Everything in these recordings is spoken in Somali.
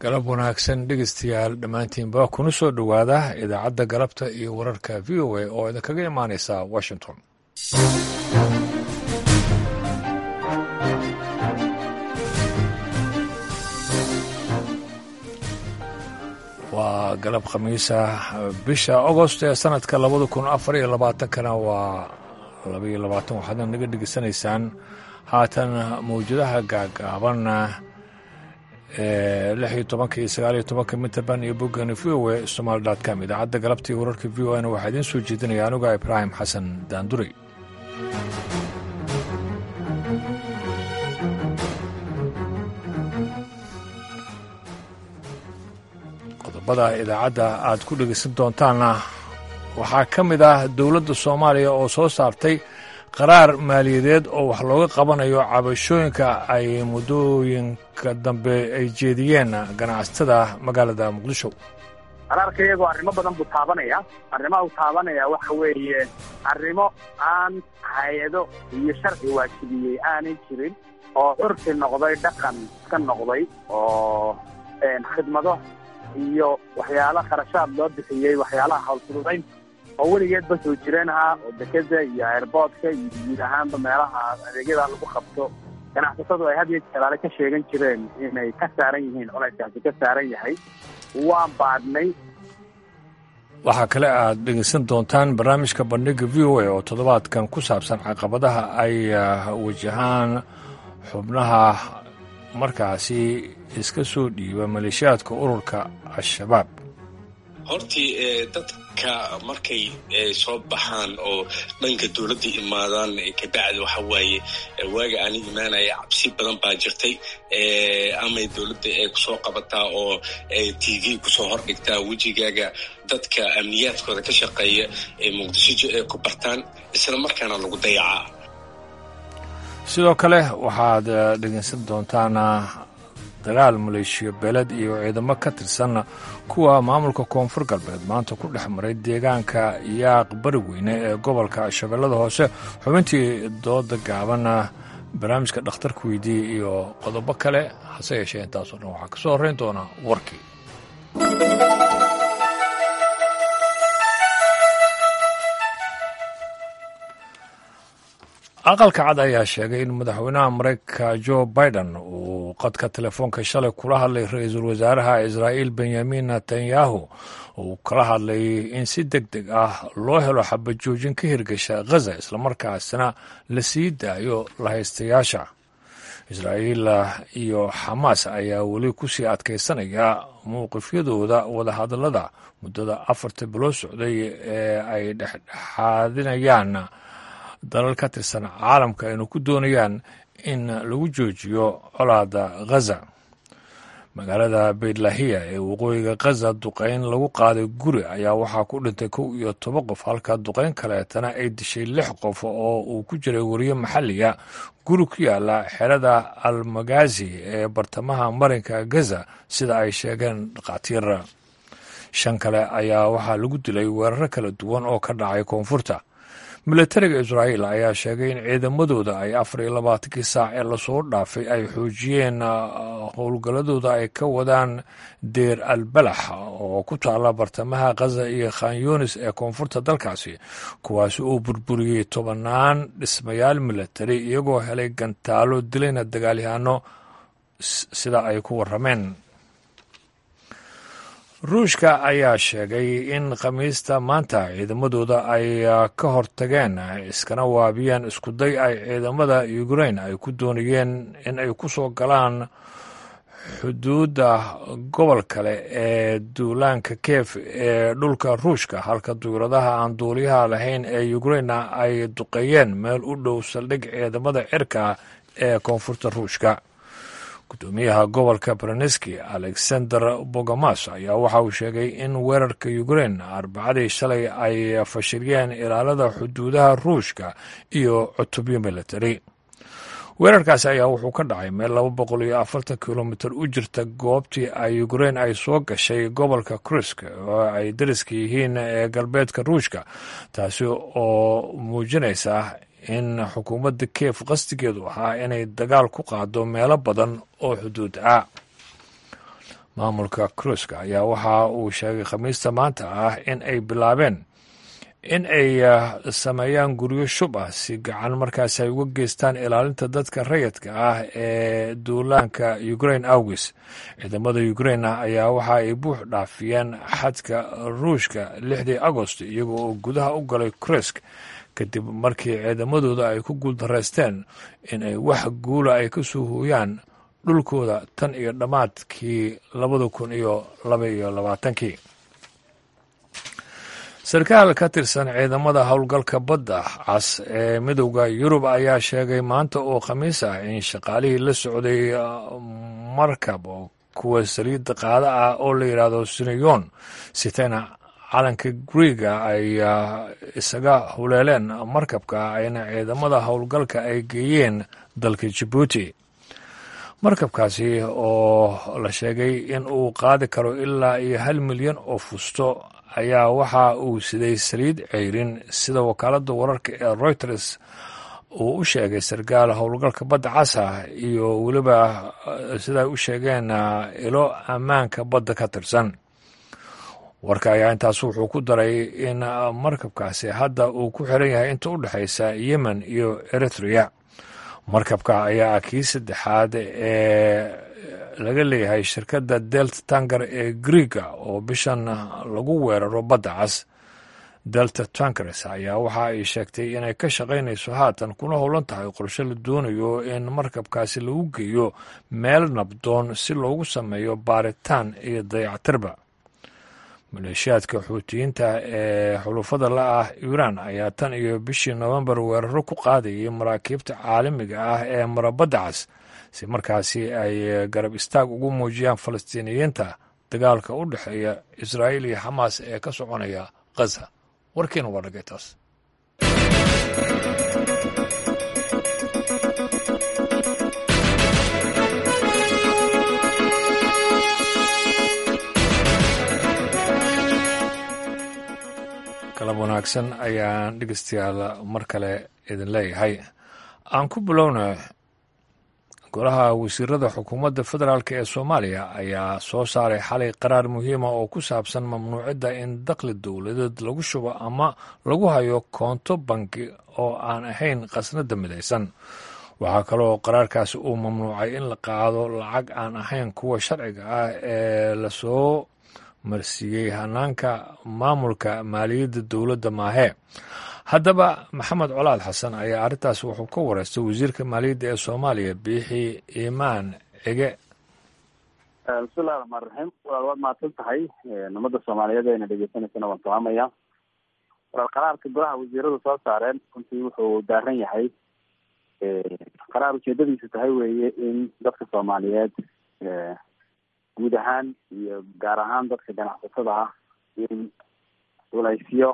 galab wanaagsan dhegeystayaal dhammaantiinba kuna soo dhowaada idaacadda galabta iyo wararka v o a oo idinkaga imaaneysa washington waa galab khamiisa bisha agost ee sanadka labada kun afar iyo labaatankana waa labaiyo labaatan waxaadna naga dhegeysanaysaan haatan mawjadaha gaagaaban lix iyo tobanka iyo sagaal iyo tobanka mitrband iyo boggani v o a somaali dot com idaacadda galabta iyo wararka v o a na waxaa idiin soo jeedinaya anuga ibraahim xasan daanduray qodobada idaacadda aad ku dhegeysan doontaanna waxaa ka mid ah dowladda soomaaliya oo soo saartay qaraar maaliyadeed oo wax looga qabanayo cabashooyinka ay muddooyinka dambe ay jeediyeen ganacsatada magaalada muqdisho qaraarka iyagoo arrimo badan buu taabanaya arrimaha uu taabanaya waxa weeye arrimo aan hay-ado iyo sharci waajibiyey aanay jirin oo curfi noqday dhaqan ka noqday oo khidmado iyo waxyaala kharashaad loo bixiyey waxyaalaha hawlfududaynta oo weligeedba soo jireen ahaa oo dekeda iyo airboodka iyo guud ahaanba meelaha adeegyada lagu qabto ganacsatadu ay had iyo jeeraale ka sheegan jireen inay ka saaran yihiin culayskaasi ka saaran yahay waan baadhnay waxaa kale aad dhegeysan doontaan barnaamijka bandhiga v o a oo toddobaadkan ku saabsan caqabadaha ay wajahaan xubnaha markaasi iska soo dhiiba maleeshiyaadka ururka al-shabaab hortii dadka markay soo baxaan oo dhanka dowladda imaadaan kabacdi waxa waaye waaga aani imaanaya cabsi badan baa jirtay amay dowladda ee kusoo qabataa oo t v kusoo hordhigtaa wejigaaga dadka amniyaadkooda ka shaqeeya ee muqdisho ee ku bartaan isla markaana lagu dayacaa sidoo kale waxaad dhegeysan doontaan dagaal maleeshiyo beeled iyo ciidamo ka tirsan kuwa maamulka koonfur galbeed maanta ku dhex maray deegaanka yaaq bari weyne ee gobolka shabeellada hoose xubintii dooda gaaban barnaamijka dhakhtarka weydiiyey iyo qodobo kale hase yeeshee intaasoo dhan waxaa ka soo horreyn doona warkii aqalka cad ayaa sheegay in madaxweynaha maraykanka jo biden uu qadka telefoonka shalay kula hadlay ra-iisul wasaaraha israa'iil benyamin netanyahu uu kala hadlay in si deg deg ah loo helo xabajoojin ka hirgasha ghaza islamarkaasna la sii daayo lahaystayaasha israa'iil iyo xamaas ayaa weli kusii adkaysanaya mowqifyadooda wadahadallada muddada afarta bilood socday ee ay dhexdhexaadinayaan dalal ka tirsan caalamka aynu ku doonayaan in lagu joojiyo colaada ghaza magaalada beydlahiya ee waqooyiga ghaza duqayn lagu qaaday guri ayaa waxaa ku dhintay kow iyo toban qof halka duqayn kaleetana ay dishay lix qof oo uu ku jiray wariye maxalliga guri ku yaala xerada almagazi ee bartamaha marinka gaza sida ay sheegeen dhakhaatiir shan kale ayaa waxaa lagu dilay weeraro kala duwan oo ka dhacay koonfurta milatariga israa'iil ayaa sheegay in ciidamadooda ay afar iyo labaatankii saac ee lasoo dhaafay ay xoojiyeen howlgalladooda ay ka wadaan deer albalax oo ku taala bartamaha khaza iyo khan yunis ee koonfurta dalkaasi kuwaasi uu burburiyey tobannaan dhismayaal milatari iyagoo helay gantaalo dilayna dagaalyahaano sida ay ku warrameen ruushka ayaa sheegay in khamiista maanta ciidamadooda ay ka hortageen iskana waabiyeen iskuday ay ciidamada ukrain ay ku doonayeen in ay ku soo galaan xuduudda gobol kale ee duulaanka keef ee dhulka ruushka halka duuradaha aan duuliyaha lahayn ee ukrainna ay duqeeyeen meel u dhow saldhig ciidamada cirka ee koonfurta ruushka gudoomiyaha gobolka bereneski alexander bogomas ayaa waxa uu sheegay in weerarka ukrain arbacadii shalay ay fashiliyeen ilaalada xuduudaha ruushka iyo cutubyo military weerarkaasi ayaa wuxuu ka dhacay meel laba boqol iyo afartan kilomitir u jirta goobtii ay ukrain ay soo gashay gobolka krusk oo ay dariska yihiin ee galbeedka ruushka taasi oo muujinaysa in xukuumadda kiev qasdigeedu ahaa inay dagaal ku qaado meelo badan oo xuduud ah maamulka kruiska ayaa waxa uu sheegay khamiista maanta ah in ay bilaabeen in ay sameeyaan guryo shub ah si gacan markaasi ay uga geystaan ilaalinta dadka rayidka ah ee duulaanka ukrain awgis ciidamada ukrain ayaa waxa ay buux dhaafiyeen xadka ruushka lixdii agost iyaga oo gudaha u galay kruisk kadib markii ciidamadooda ay ku guuldaraysteen in ay wax guula ay ka soo hooyaan dhulkooda tan iyo dhammaadkii labada kun iyo laba iyo labaatankii sarkaal ka tirsan ciidamada howlgalka badda cas ee midowda yurub ayaa sheegay maanta oo khamiis ah in shaqaalihii la socday markab oo kuwa saliidda qaada ah oo la yidhaahdo sinayon sitena calanka griega ay isaga huleeleen markabka ayna ciidamada howlgalka ay geeyeen dalka jabuuti markabkaasi oo la sheegay in uu qaadi karo ilaa iyo hal milyan oo fusto ayaa waxa uu siday saliid ceyrin sida wakaaladda wararka ee reuters uu u sheegay sarkaal howlgalka badda casa iyo weliba siday u sheegeen ilo ammaanka badda ka tirsan warka ayaa intaas wuxuu ku daray in markabkaasi hadda uu ku xiran yahay inta u dhexaysa yemen iyo eritrea markabka ayaa kii saddexaad ee laga leeyahay shirkadda delta tankar ee griega oo bishan lagu weeraro badda cas delta tankers ayaa waxa ay sheegtay inay ka shaqaynayso haatan kuna howlan tahay qorshe la doonayo in markabkaasi lagu geeyo meel nabdoon si loogu sameeyo baaritaan iyo dayactirba maleeshiyaadka xuutiyiinta ee xulufada la ah iiraan ayaa tan iyo bishii nofembar weeraro ku qaadayay maraakiibta caalamiga ah ee marabadda cas si markaasi ay garab istaag ugu muujiyaan falastiiniyiinta dagaalka u dhexeeya israa'iil iyo xamaas ee ka soconaya khaza warkiina waa dhagay taas kalab wanaagsan ayaan dhegeystayaal mar kale idin leeyahay aan ku bilowna golaha wasiirada xukuumadda federaalk ee soomaaliya ayaa soo saaray xalay qaraar muhiima oo ku saabsan mamnuucidda in dakhli dowladeed lagu shubo ama lagu hayo koonto banki oo aan ahayn khasnada midaysan waxaa kaloo qaraarkaasi uu mamnuucay in la qaado lacag aan ahayn kuwa sharciga ah ee lasoo marsiiyey hanaanka maamulka maaliyadda dowladda maahee haddaba maxamed colaad xasan ayaa arrintaas wuxuu ka wareystay wasiirka maaliyadda ee soomaaliya biixi imaan cige bismillahi raxmaan raxiim walaal waad mahadsan tahay ummadda soomaaliyeed ayna dhegeysanaysana waan salaamaya walaal qaraarka golaha wasiiradu soo saareen runtii wuxuu daaran yahay qaraar ujeedadiisu tahay weeye in dadka soomaaliyeed guud ahaan iyo gaar ahaan dadka ganacsatada ah in walaysyo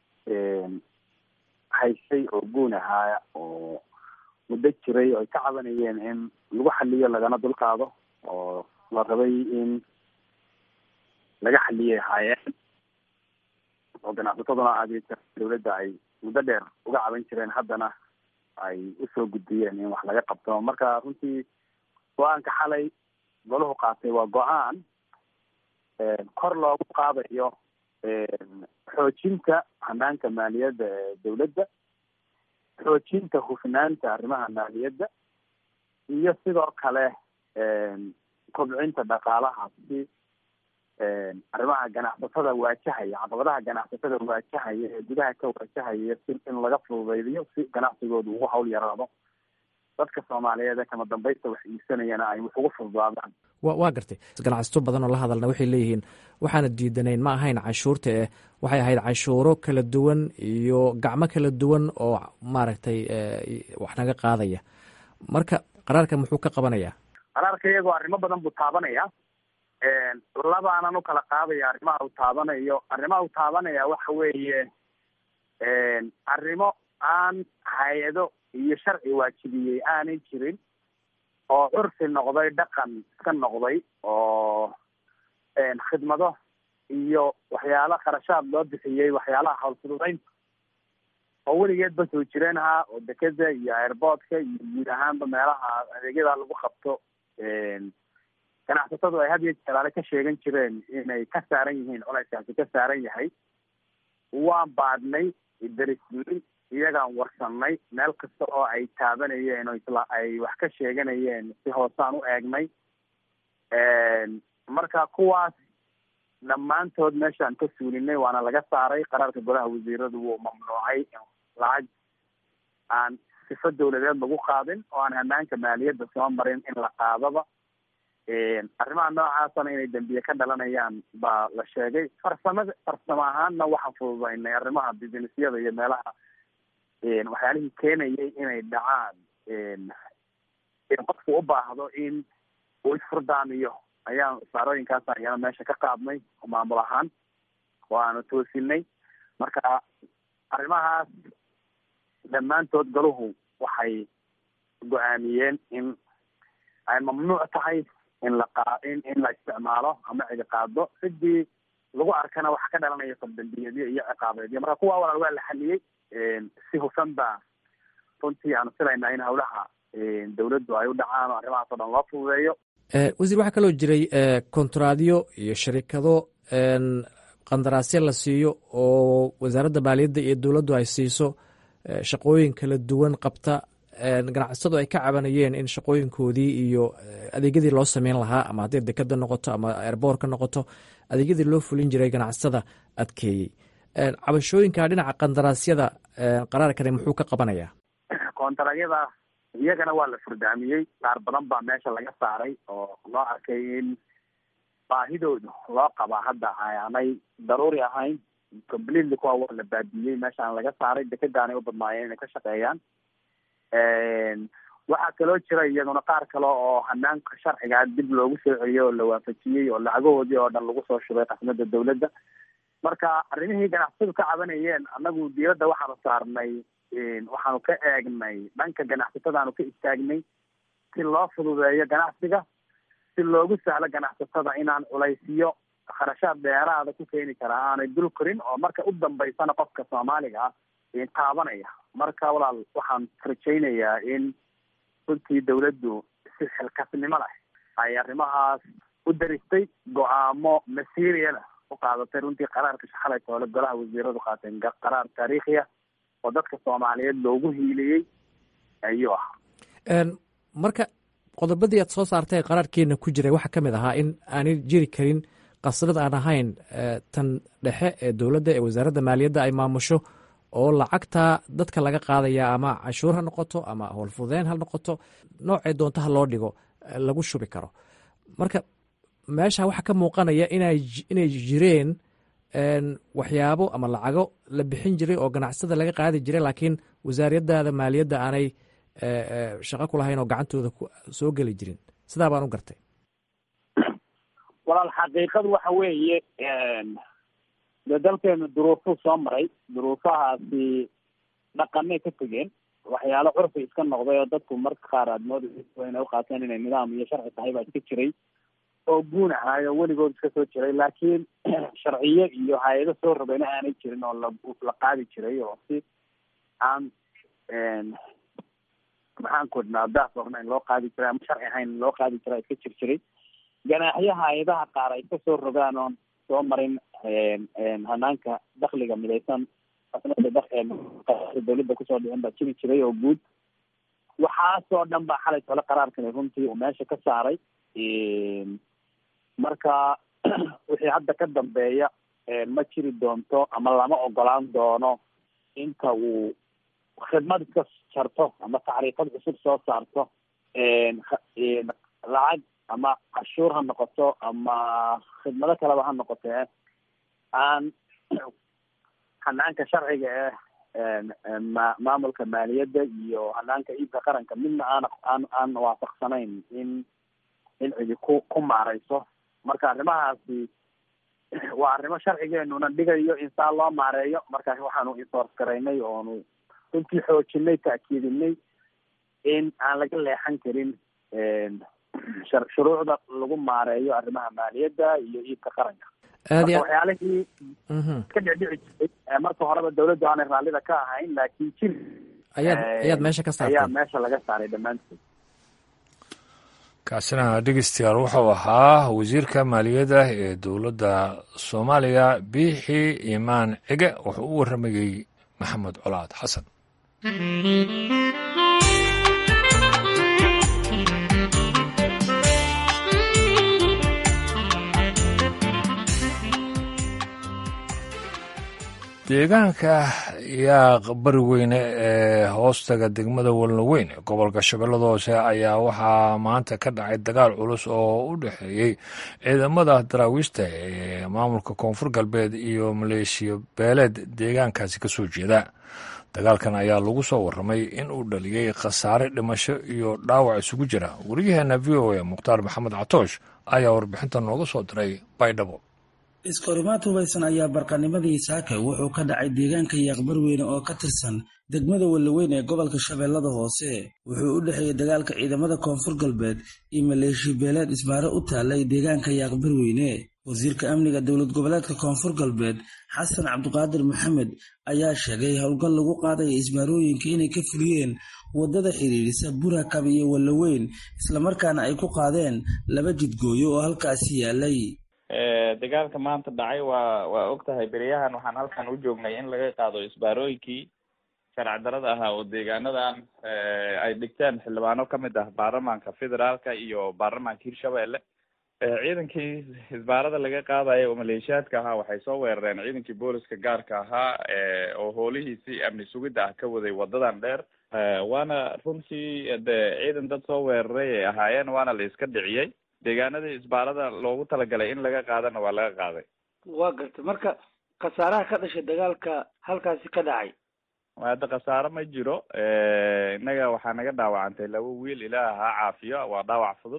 haysay oo guun ahaa oo muddo jiray oo ay ka cabanayeen in lagu xaliyo lagana dulqaado oo la rabay in laga xaliyay ahaayeen oo ganacsataduna adeegta dawladda ay muddo dheer uga caban jireen haddana ay usoo gudbiyeen in wax laga qabto marka runtii go-aanka xalay golahu qaatay waa go-aan kor loogu qaadayo xoojinta hanaanka maaliyadda ee dawladda xoojinta hufnaanta arrimaha maaliyadda iyo sidoo kale kobcinta dhaqaalaha si arrimaha ganacsatada waajahaya caqabadaha ganacsatada waajahaya ee gudaha ka waajahaya si in laga fududaydiyo si ganacsigooda ugu hawl yaraado dadka soomaaliyeed ee kama dambaysta wax iibsanayana ay wax ugu fududaadaan wa waa gartay ganacsato badan oo la hadalna waxay leeyihiin waxaana diidanayn ma ahayn canshuurta eh waxay ahayd canshuuro kala duwan iyo gacmo kala duwan oo maaragtay wax naga qaadaya marka qaraarka muxuu ka qabanayaa qaraarka iyagoo arrimo badan buu taabanaya labaanan ukala qaadaya arrimaha uu taabanayo arrimaha uu taabanaya waxa weeye arrimo aan hay-ado iyo sharci waajibiyey aanay jirin oo curfi noqday dhaqan iska noqday oo khidmado iyo waxyaala kharashaad loo bixiyey waxyaalaha howlfududeynta oo weligeedba soo jireen ahaa oo dekeda iyo airboodka iyo guud ahaanba meelaha adeegyada lagu qabto ganacsatadu ay had iyo jelaale ka sheegan jireen inay ka saaran yihiin culayskaasi ka saaran yahay waan baadhnay darisnay iyagaan warsanay meel kasta oo ay taabanayeen oo isla ay wax ka sheeganayeen si hoosaan u eegnay marka kuwaas dhammaantood meeshaan ka suulinay waana laga saaray qaraarka golaha wasiiradu wuu mamnuucay in lacag aan sifo dawladeed lagu qaadin oo aan hanaanka maaliyadda soo marin in la qaadaba arrimaha noocaasana inay dembiye ka dhalanayaan baa la sheegay farsamada farsamo ahaanna waxaan fududaynay arrimaha businessyada iyo meelaha waxyaalihii keenayay inay dhacaan in qofku u baahdo in uu isfurdaamiyo ayaan saarooyinkaas ayana meesha ka qaadnay oo maamul ahaan oo aanu toosinay marka arrimahaas dhammaantood galuhu waxay go-aamiyeen in ay mamnuuc tahay in la qa in in la isticmaalo ama cidi qaado sidii lagu arkana waxa ka dhalanaya faldambiyadyo iyo ciqaabeedyo marka kuwa walaal waa la xaliyey si hufan baa runtii aanu filaynaa in hawlaha dawladdu ay u dhacaan oo arrimahaas o dhan loo fududeeyo wasiir waxaa kaloo jiray kontraadyo iyo sharikado qandaraasyo la siiyo oo wasaaradda maaliyadda iyo dowladdu ay siiso shaqooyin kala duwan qabta ganacsatadu ay ka cabanayeen in shaqooyinkoodii iyo adeegyadii loo sameyn lahaa ama hadday dekada noqoto ama airboorka noqoto adeegyadii loo fulin jiray ganacsatada adkeeyey cabashooyinka dhinaca qandaraasyada qaraarkani muxuu ka qabanayaa kontaraadyada iyagana waa la furdaamiyey qaar badan baa meesha laga saaray oo loo arkay in baahidoodu loo qabaa hadda aanay daruuri ahayn completely kuwa waa la baadiyey meeshaan laga saaray dekadaanay u badnaayeen inay ka shaqeeyaan waxaa kaloo jira iyaduna qaar kale oo hanaanka sharcigaa dib loogu soo celiyey oo la waafajiyey oo lacagahoodii oo dhan lagu soo shubay qasmada dawladda marka arrimihii ganacsatadu ka cabanayeen annagu diyadda waxaanu saarnay waxaanu ka eegnay dhanka ganacsatadaanu ka istaagnay si loo fududeeyo ganacsiga si loogu sahlo ganacsatada inaan culaysiyo kharashaad dheeraada ku keeni karaa aanay dul korin oo marka u dambaysana qofka soomaaliga ah taabanaya marka walaal waxaan rajaynayaa in runtii dawladdu si xilkasnimo leh ay arrimahaas u daristay go-aamo masiiriyana u qaadatay runtii qaraarka shaxalay toole golaha wasiiradu qaateen qaraar taariikhi ah oo dadka soomaaliyeed loogu hiiliyey ayuu ah marka qodobadii aad soo saartay qaraarkeena ku jiray waxaa ka mid ahaa in aanay jiri karin qasrad aan ahayn tan dhexe ee dowladda ee wasaaradda maaliyadda ay maamusho oo lacagta dadka laga qaadaya ama cashuur ha noqoto ama howlfudeen ha noqoto noocay doonto ha loo dhigo lagu shubi karo marka meesha waxaa ka muuqanaya inay jireen waxyaabo ama lacago la bixin jiray oo ganacsada laga qaadi jiray laakiin wasaariyadaada maaliyadda aanay shaqo ku lahayn oo gacantooda soo geli jirin sidaa baan u gartay walaal xaqiiqadu waxa weeye dee dalkeenu duruufuu soo maray duruufahaasi dhaqanay ka tegeen waxyaalo curfi iska noqday oo dadku marka qaar aad moodaysa inay uqaateen inay nidaam iyo sharci tahay baa iska jiray oo guun ahaayo weligood iska soo jiray laakiin sharciyo iyo hay-ado soo rabayna aanay jirin oo la la qaadi jiray oo si aan maxaan ku idhnaa daas ornayn loo qaadi jiray ama sharci ahayn loo qaadi jiraa iska jir jiray ganaaxyo hay-adaha qaar ay ka soo rogaan oon soo marin hanaanka dakliga midaysan dawladda kusoo dhicin baa jiri jiray oo guud waxaasoo dhan baa xalay tole qaraarkani runtii uu meesha ka saaray marka wixii hadda ka dambeeya ma jiri doonto ama lama ogolaan doono inta uu khidmad iska jarto ama tacriifad cusub soo saarto lacag ama cashuur ha noqoto ama khidmado kaleba ha noqotee aan hanaanka sharciga eh ma maamulka maaliyadda iyo hanaanka iibka qaranka midna aan aan aan waafaqsanayn in in cidi ku ku maareyso marka arrimahaasi waa arrimo sharcigeenuna dhigayo in saa loo maareeyo markaas waxaanu insoors garaynay oonu runtii xoojinay taakiidinay in aan laga leexan karin shuruucda lagu maareeyo arrimaha maaliyadda iyo iibka qaranka marka waxyaalihii ka dhicdhici jiray marka horeba dawladdu aanay raallida ka ahayn laakiin jiri ayaad ayaad meesha ka saartay ayaa meesha laga saaray dhammaantood kaasina dhegeystayaal wuxuu ahaa wasiirka maaliyadda ee dowladda soomaaliya biixi imaan cige wuxuu u warramayey maxamed colaad xasan deegaanka yaaq bari weyne ee hoostaga degmada walnaweyn ee gobolka shabeellada hoose ayaa waxaa maanta ka dhacay dagaal culus oo u dhexeeyey ciidamada daraawiista ee maamulka koonfur galbeed iyo maleeshiya beeleed deegaankaasi ka soo jeeda dagaalkan ayaa lagu soo warramay in uu dhaliyey khasaare dhimasho iyo dhaawac isugu jira wariyaheena v o a mukhtaar maxamed catoosh ayaa warbixinta nooga soo diray baydhabo iskahorimaad hubaysan ayaa barqanimadii saaka wuxuu ka dhacay deegaanka yaaqbarweyne oo ka tirsan degmada wallaweyn ee gobolka shabeellada hoose wuxuu u dhexeeyey dagaalka ciidamada koonfur galbeed iyo maleeshiya beeleed isbaaro u taallay deegaanka yaaqbarweyne wasiirka amniga dowlad goboleedka koonfur galbeed xasan cabdiqaadir maxamed ayaa sheegay howlgal lagu qaadaya isbaarooyinka inay ka fuliyeen waddada xidhiidhisa burakab iyo wallaweyn islamarkaana ay ku qaadeen laba jidgooyo oo halkaasi yaalay dagaalka maanta dhacay waa waa og tahay beriyahan waxaan halkan u joognay in laga qaado isbaarooyinkii sharci darada ahaa oo deegaanadan ay dhigteen xildhibaano kamid ah baarlamaanka federaalka iyo baarlamaanka hirshabelle ciidankii isbaarada laga qaadayo oo maleeshiyaadka ahaa waxay soo weerareen ciidankii booliska gaarka ahaa oo hoolihiisii amni sugidda ah ka waday wadadan dheer waana runtii de ciidan dad soo weeraray ay ahaayeen waana la iska dhiciyey deegaanadii isbaarada loogu talagalay in laga qaadana waa laga qaaday waa gartay marka khasaaraha ka dhashay dagaalka halkaasi ka dhacay hadda khasaare ma jiro innaga waxaa naga dhaawacantay laba wiil ilaah ha caafiyo waa dhaawac fudud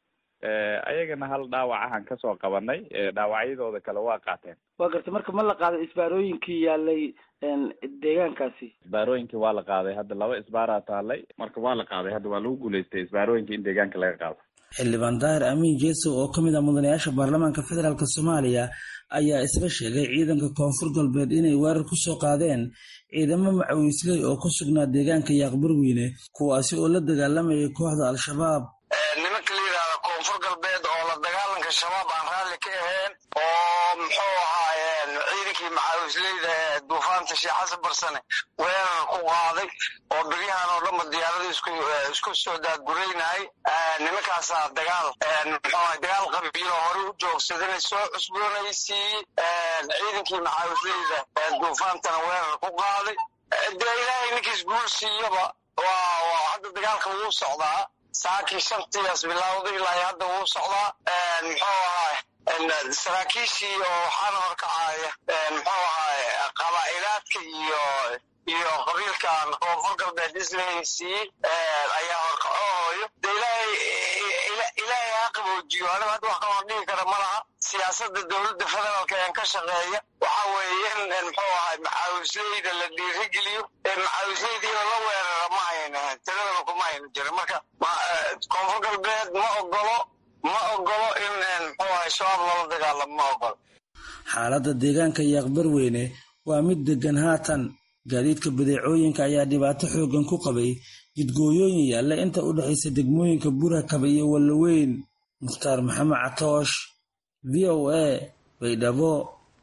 ayagana hal dhaawac ahaan kasoo qabanay dhaawacyadooda kale waa qaateen waa gartay marka ma la qaaday isbaarooyinkii yaalay deegaankaasi isbaarooyinkii waa la qaaday hadda laba isbaaraa taalay marka waa la qaaday hadda waa lagu guulaystay isbaarooyinkii in deegaanka laga qaado xildhibaan daahir amiin jeesow oo ka mid ah mudanayaasha baarlamaanka federaalk soomaaliya ayaa isla sheegay ciidanka koonfur galbeed inay weerar ku soo qaadeen ciidamo macawiisley oo ku sugnaa deegaanka yaaqbarweyne kuwaasi oo la dagaalamayay kooxda al-shabaab nimanka la yidhaahda koonfur galbeed oo la dagaalanka shabaab aan raalli ka ahayn oo muxuu ahaayeen ciidankii macawisleyda ee duufaanta sheekh xasan barsane weerar ku qaaday oo beryahan oo dhanba diyaarada isku soo daadguraynahay nimankaasaa dagaal muxuu dagaal qabiilo hore u joogsadana soo cusboonaysiiyey ciidankii macawisleyda duufaantana weerar ku qaaday dee ilaahay ninkiis guul siiyaba waa hadda dagaalka wuu socdaa saakii shantiias bilowday ilaa hadda wuu socdaa muxuu ahaay saraakiishii oo waxaana horkacaya muxuu ahaay qabaa'ilaadka iyo iyo qabiilkan koonfur galbeed islahaysiiyey ayaa horkacooyo de ilaahay ilaahay ha qaboojiyo aniga hadda wax kaloo dhigi kara ma laha siyaasada dowladda federaalka een ka shaqeeya waxa weeye in muxuu ahay macaawisleyda la dhiirigeliyo ee macaawisleydiina la weerara ma ayna tiradaba kuma ayna jirin marka koonfur galbeed ma ogolo ma ogolo in muxuu ahay shabaab loola dagaalamo ma ogolo xaaladda deegaanka yaaqbarweyne waa mid degan haatan gaadiidka badeecooyinka ayaa dhibaato xooggan ku qabay jidgooyooyin yaalla inta u dhexaysa degmooyinka burakaba iyo wallaweyn mukhtaar maxamed catoosh v o a baydhabo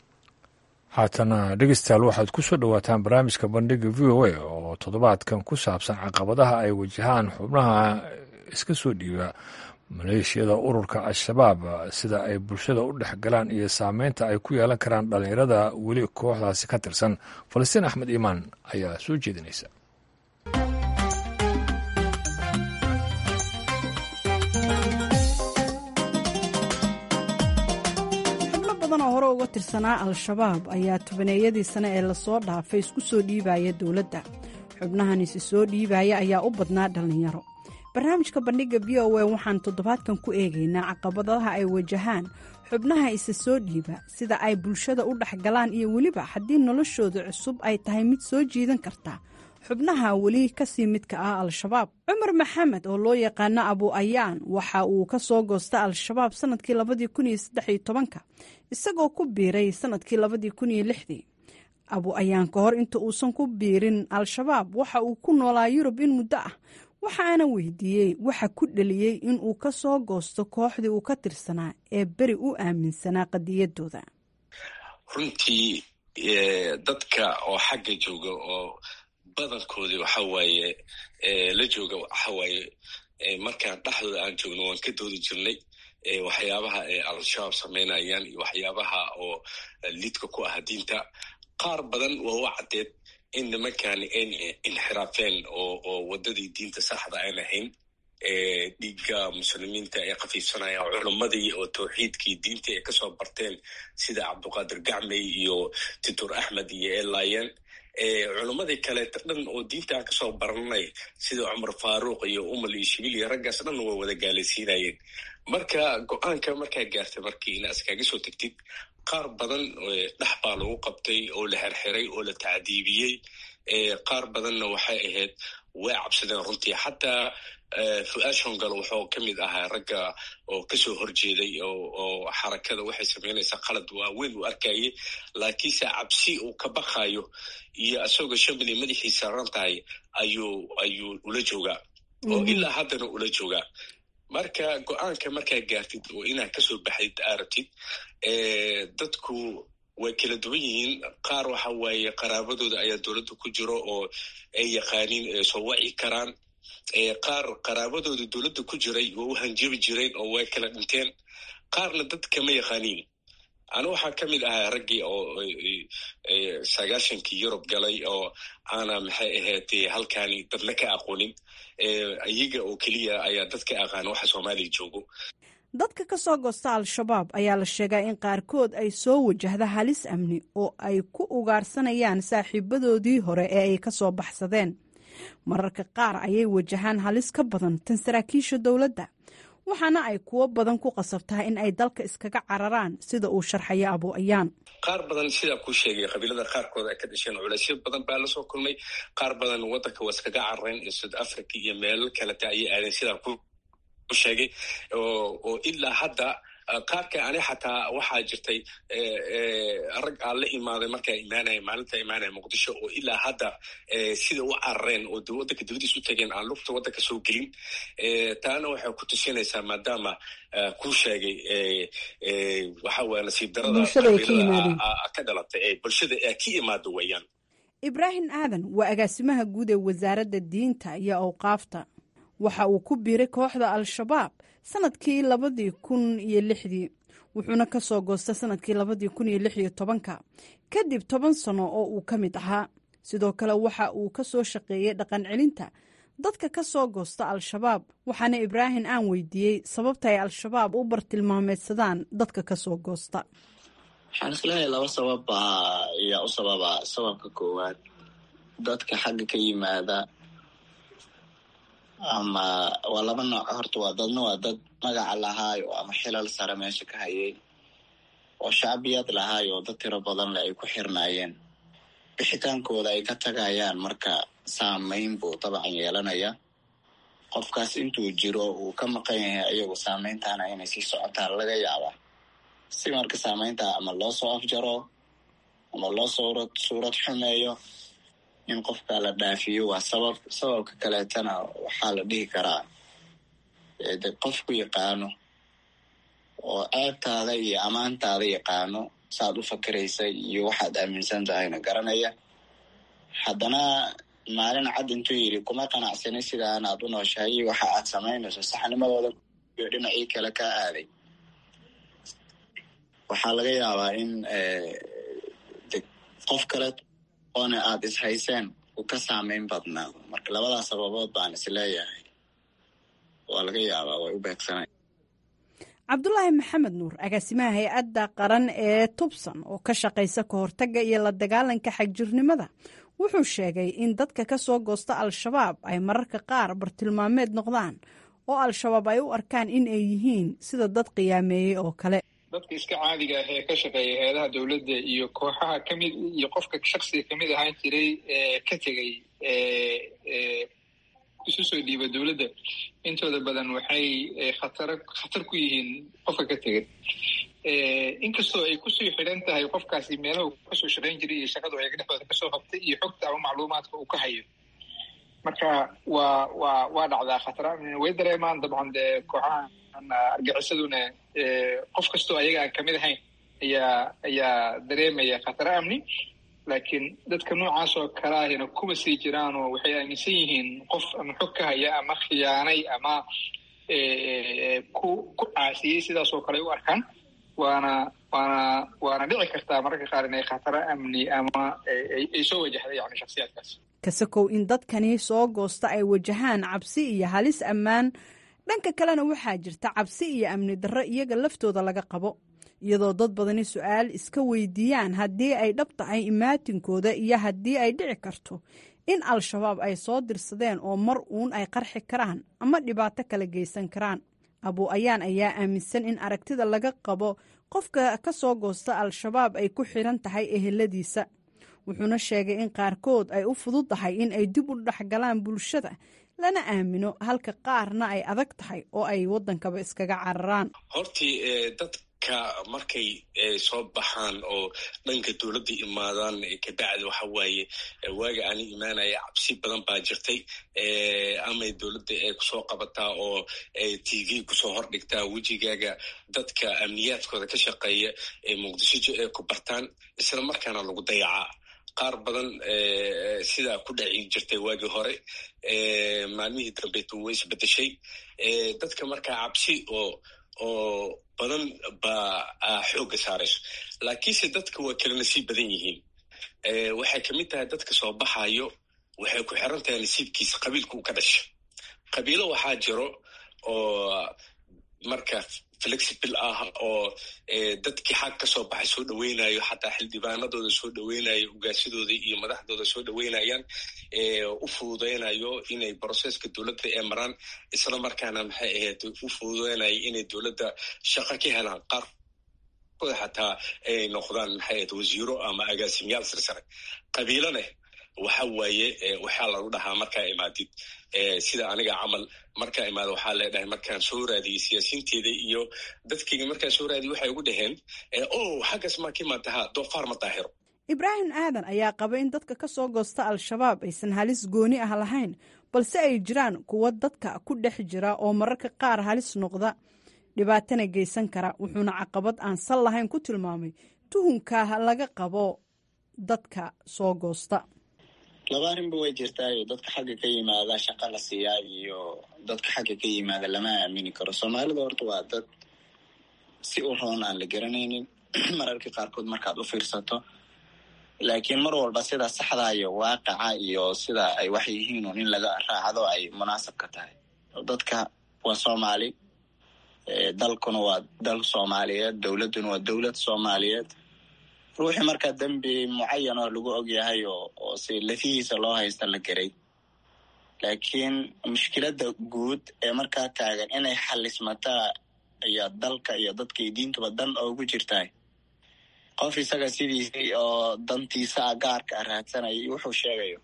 haatana dhegeystayaal waxaad ku soo dhowaataan barnaamijka bandhiga v o a oo toddobaadkan ku saabsan caqabadaha ay wajahaan xubnaha iska soo dhiiba maleeshiyada ururka al-shabaab sida ay bulshada u dhex galaan iyo saameynta ay ku yeelan karaan dhallinyarada weli kooxdaasi ka tirsan falastiin axmed iimaan ayaa soo jeedinaysa oo hore uga tirsanaa al-shabaab ayaa tobaneeyadii sane ee lasoo dhaafay isku soo dhiibaya dowladda xubnahan isi soo dhiibaya ayaa u badnaa dhallinyaro barnaamijka bandhigga v o a waxaan toddobaadkan ku eegaynaa caqabadaha ay wajahaan xubnaha isa soo dhiiba sida ay bulshada u dhexgalaan iyo weliba haddii noloshooda cusub ay tahay mid soo jiidan karta xubnaha weli kasii midka ah al-shabaab cumar maxamed oo loo yaqaano abu ayaan waxa uu ka soo goosta al-shabaab sanadkii labadii kun iyo saddexiyo tobanka isagoo ku biiray sanadkii labadii kun iyo lixdii abu ayaan ka hor inta uusan ku biirin al-shabaab waxa uu ku noolaa yurub in muddo ah waxaana weydiiyey waxa ku dhaliyey in uu ka soo goosto kooxdii uu ka tirsanaa ee beri u aaminsanaa qadiyadooda runtii dadka oo xagga jooga oo badankoodii waxa waaye la jooga waxa waaye markaan dhexdooda aan joogno waan ka doodi jirnay waxyaabaha ay al-shabaab samaynayaan iyo waxyaabaha oo lidka ku ah diinta qaar badan waa u caddeed in nimankan ayn inxiraafeen oo oo waddadii diinta saxda aan ahayn dhiigga muslimiinta ay khafiifsanayaan culammadii oo tawxiidkii diintii ay kasoo barteen sida cabduqaadir gacmey iyo titur axmed iyo elayen culammadii kaleeta dhan oo diinta aan kasoo baranay sida cumar faaruuq iyo umal iyo shibil iyo raggaas dhan waa wada gaalaysiinayeen marka go-aanka markaa gaartay markii ina iskaga soo tegtid qaar badan dhex baa lagu qabtay oo la xerxiray oo la tacdiibiyey qaar badanna waxay ahayd way cabsadeen runtii xataa fu-aad shongalo wuxuu ka mid ahaa ragga oo kasoo horjeeday oo xarakada waxay samaynaysaa qalad waaweyn uu arkayay laakiinse cabsi uu ka baqayo iyo isagoo shambali madaxiisa ran tahay ayuu ayuu ula joogaa oo ilaa haddana ula joogaa marka go-aanka markaa gaartid oo inaad kasoo baxdid arabtid dadku way kala duwan yihiin qaar waxa waaye qaraabadooda ayaa dowladda ku jiro oo ay yaqaaniin soo waci karaan qaar qaraabadooda dowladda ku jiray oo u hanjabi jireen oo way kala dhinteen qaarna dad kama yaqaaniin anu waxaa ka mid ahaa raggii oo sagaashankii yurub galay oo aana maxay ahayd halkaani dadna ka aqoonin iyaga oo keliya ayaa dadka aqaana waxa soomaaliya joogo dadka ka soo goosta al-shabaab ayaa la sheegaa in qaarkood ay soo wajahda halis amni oo ay ku ugaarsanayaan saaxiibadoodii hore ee ay ka soo baxsadeen mararka qaar ayay wajahaan halis ka badan tan saraakiisha dowladda waxaana ay kuwo badan ku qasabtaa in ay dalka iskaga cararaan sida uu sharxayo abu ayaan qaar badan sidaa kuu sheegay qabiilada qaarkood ay ka dhasheen culaysyo badan baa lasoo kulmay qaar badan waddanka waa iskaga carareen iyo south africa iyo meelo kaleta ayay aadeen sidaa ku sheegay oo ilaa hadda qaarka ani xataa waxaa jirtay rag aan la imaaday markaa imaanaya maalinta imaanaya muqdisho oo ilaa hadda sida u carareen oo waddanka dibadiis u tageen aan lugta waddanka soo gelin taana waxay ku tusinaysaa maadaama kuu sheegay waxa weye nasiib darada ka dhalatay ee bulshada ka imaado weeyaan ibraahim aadan waa agaasimaha guud ee wasaaradda diinta iyo awqaafta waxa uu ku biiray kooxda al-shabaab sanadkii labadii kun iyo lixdii wuxuuna ka soo goostay sanadkii labadii kun iyo lix iyo tobanka kadib toban sano oo uu ka mid ahaa sidoo kale waxa uu ka soo shaqeeyey dhaqan celinta dadka ka soo goosta al-shabaab waxaana ibraahim aan weydiiyey sababta ay al-shabaab u bartilmaameedsadaan dadka ka soo goosta waxaan isleeyahay laba sabab baa ayaa u sababa sababka koowaad dadka xagga ka yimaada ama waa laba nooc horta waa dadna waa dad magaca lahaayo ama xilal sare meesha ka hayay oo shacbiyad lahaayo oo dad tiro badan leh ay ku xirnaayeen bixitaankooda ay ka tagayaan marka saameyn buu dabcan yeelanaya qofkaas intuu jiro uu ka maqan yahay ayagu saameyntaana inay sii socotaan laga yaabaa si marka saameynta ama loo soo afjaro ama loo suurad suurad xumeeyo in qofka la dhaafiyo waa sabab sababka kaleetana waxaa la dhihi karaa de qofku yaqaano oo ceebtaada iyo ammaantaada yaqaano saaad u fakiraysa iyo waxaad aaminsan tahayna garanaya haddana maalin cad intuu yidhi kuma qanacsanay sidaan aad u nooshahay waxa aad samaynayso saxnimadooda iyo dhinacii kale kaa aaday waxaa laga yaabaa in de qof kale oona aada ishayseen uu ka saameyn badnaa marka labadaas sababood baan is leeyahay waa laga yaabaa way u beegsanay cabdulaahi maxamed nuur agaasimaha hay-adda qaran ee tubsan oo ka shaqaysa ka hortagga iyo la dagaalanka xagjirnimada wuxuu sheegay in dadka ka soo goosta al-shabaab ay mararka qaar bartilmaameed noqdaan oo al-shabaab ay u arkaan in ay yihiin sida dad qiyaameeyey oo kale dadka iska caadiga ah ee ka shaqeeya hay-adaha dowladda iyo kooxaha kamid iyo qofka shaksiga kamid ahaan jiray ee ka tegay isu soo dhiiba dowladda intooda badan waxay khatar khatar ku yihiin qofka ka tegay inkastoo ay kusii xidhan tahay qofkaasi meelaha kasoo shaqayn jiray iyo shaqadu ayaga dhexdooda kasoo qabtay iyo xogta ama macluumaadka uu ka hayo marka waa waa waa dhacdaa khatar amni way dareemaan dabcan dee kooxahan argaxisaduna qof kastoo ayaga aan kamid ahayn ayaa ayaa dareemaya khatar amni laakiin dadka noocaas oo kale ahina kuma sii jiraan oo waxay aaminsan yihiin qof ama xog ka haya ama khiyaanay ama ku ku caasiyey sidaas oo kale u arkaan waana waana waana dhici kartaa mararka qaar inay khataro amni ama ay soo wajahda yani shaksiyaadkaas kasakow in dadkani soo goosta ay wajahaan cabsi iyo halis ammaan dhanka kalena waxaa jirta cabsi iyo amni darro iyaga laftooda laga qabo iyadoo dad badani su-aal iska weydiiyaan haddii ay dhab tahay imaatinkooda iyo haddii ay dhici karto in al-shabaab ay soo dirsadeen oo mar uun ay qarxi karaan ama dhibaato kala geysan karaan abu ayaan ayaa aaminsan in aragtida laga qabo qofka ka soo goosta al-shabaab ay ku xidhan tahay eheladiisa wuxuuna sheegay in qaarkood ay u fududahay in ay dib u dhexgalaan bulshada lana aamino halka qaarna ay adag tahay oo ay waddankaba iskaga cararaan hortii dadka markay soo baxaan oo dhanka dowladda imaadaan kabacdi waxa waaye waaga aani imaanaya cabsi badan baa jirtay amay dowladda ay kusoo qabataa oo t v kusoo hordhigtaa wejigaaga dadka amniyaadkooda ka shaqeeya ee muqdisho ay ku bartaan isla markaana lagu dayacaa qaar badan sidaa ku dhaci jirtay waagii hore maalmihii dambeetu way isbedeshay dadka markaa cabsi oo oo badan baa xoogga saarayso laakiinse dadka waa kala nasiib badan yihiin waxay kamid tahay dadka soo baxayo waxay ku xiran tahay nasiibkiisa qabiilka uu ka dhasha qabiilo waxaa jiro oo marka flexible ah oo dadkii xag ka soo baxay soo dhaweynayo xataa xildhibaanadooda soo dhaweynayo ugaashadooda iyo madaxdooda soo dhaweynayaan u fududeynayo inay broseska dowladda ee maraan isla markaana maxay ahayd u fududeynayo inay dowladda shaqo ka helaan qaarkooda xataa ay noqdaan maxay ahayd wasiiro ama agaasimayaal sirsare qabiilone waxa waaye waxaa lagu dhahaa markaa imaadid sida aniga camal markaa imaada waxaa leedhahay markaan soo raadiyey siyaasiinteeda iyo dadkayga markaan soo raadiyey waxay ugu dhaheen o xaggas maa ka imaadaha doofaar ma daahiro ibraahim aadan ayaa qaba in dadka ka soo goosta al-shabaab aysan halis gooni ah lahayn balse ay jiraan kuwa dadka ku dhex jira oo mararka qaar halis noqda dhibaatana geysan kara wuxuuna caqabad aan sal lahayn ku tilmaamay tuhunkaa laga qabo dadka soo goosta laba arrinba way jirtaayo dadka xagga ka yimaada shaqa la siiyaa iyo dadka xagga ka yimaada lama aamini karo soomaalida horta waa dad si u roon aan la garanaynin mararka qaarkood markaad u fiirsato laakiin mar walba sida saxda iyo waaqaca iyo sida ay wax yihiin un in laga raacdo ay munaasabka tahay dadka waa soomaali dalkuna waa dal soomaaliyeed dowladduna waa dowlad soomaaliyeed ruuxii markaa dembi mucayan oo lagu og yahay oo oo si lafihiisa loo haysta la geray laakiin mushkiladda guud ee markaa taagan inay xalismataa iyo dalka iyo dadkay diintuba dan oogu jirtahay qof isaga sidiisii oo dantiisa a gaarka a raadsanaya wuxuu sheegayo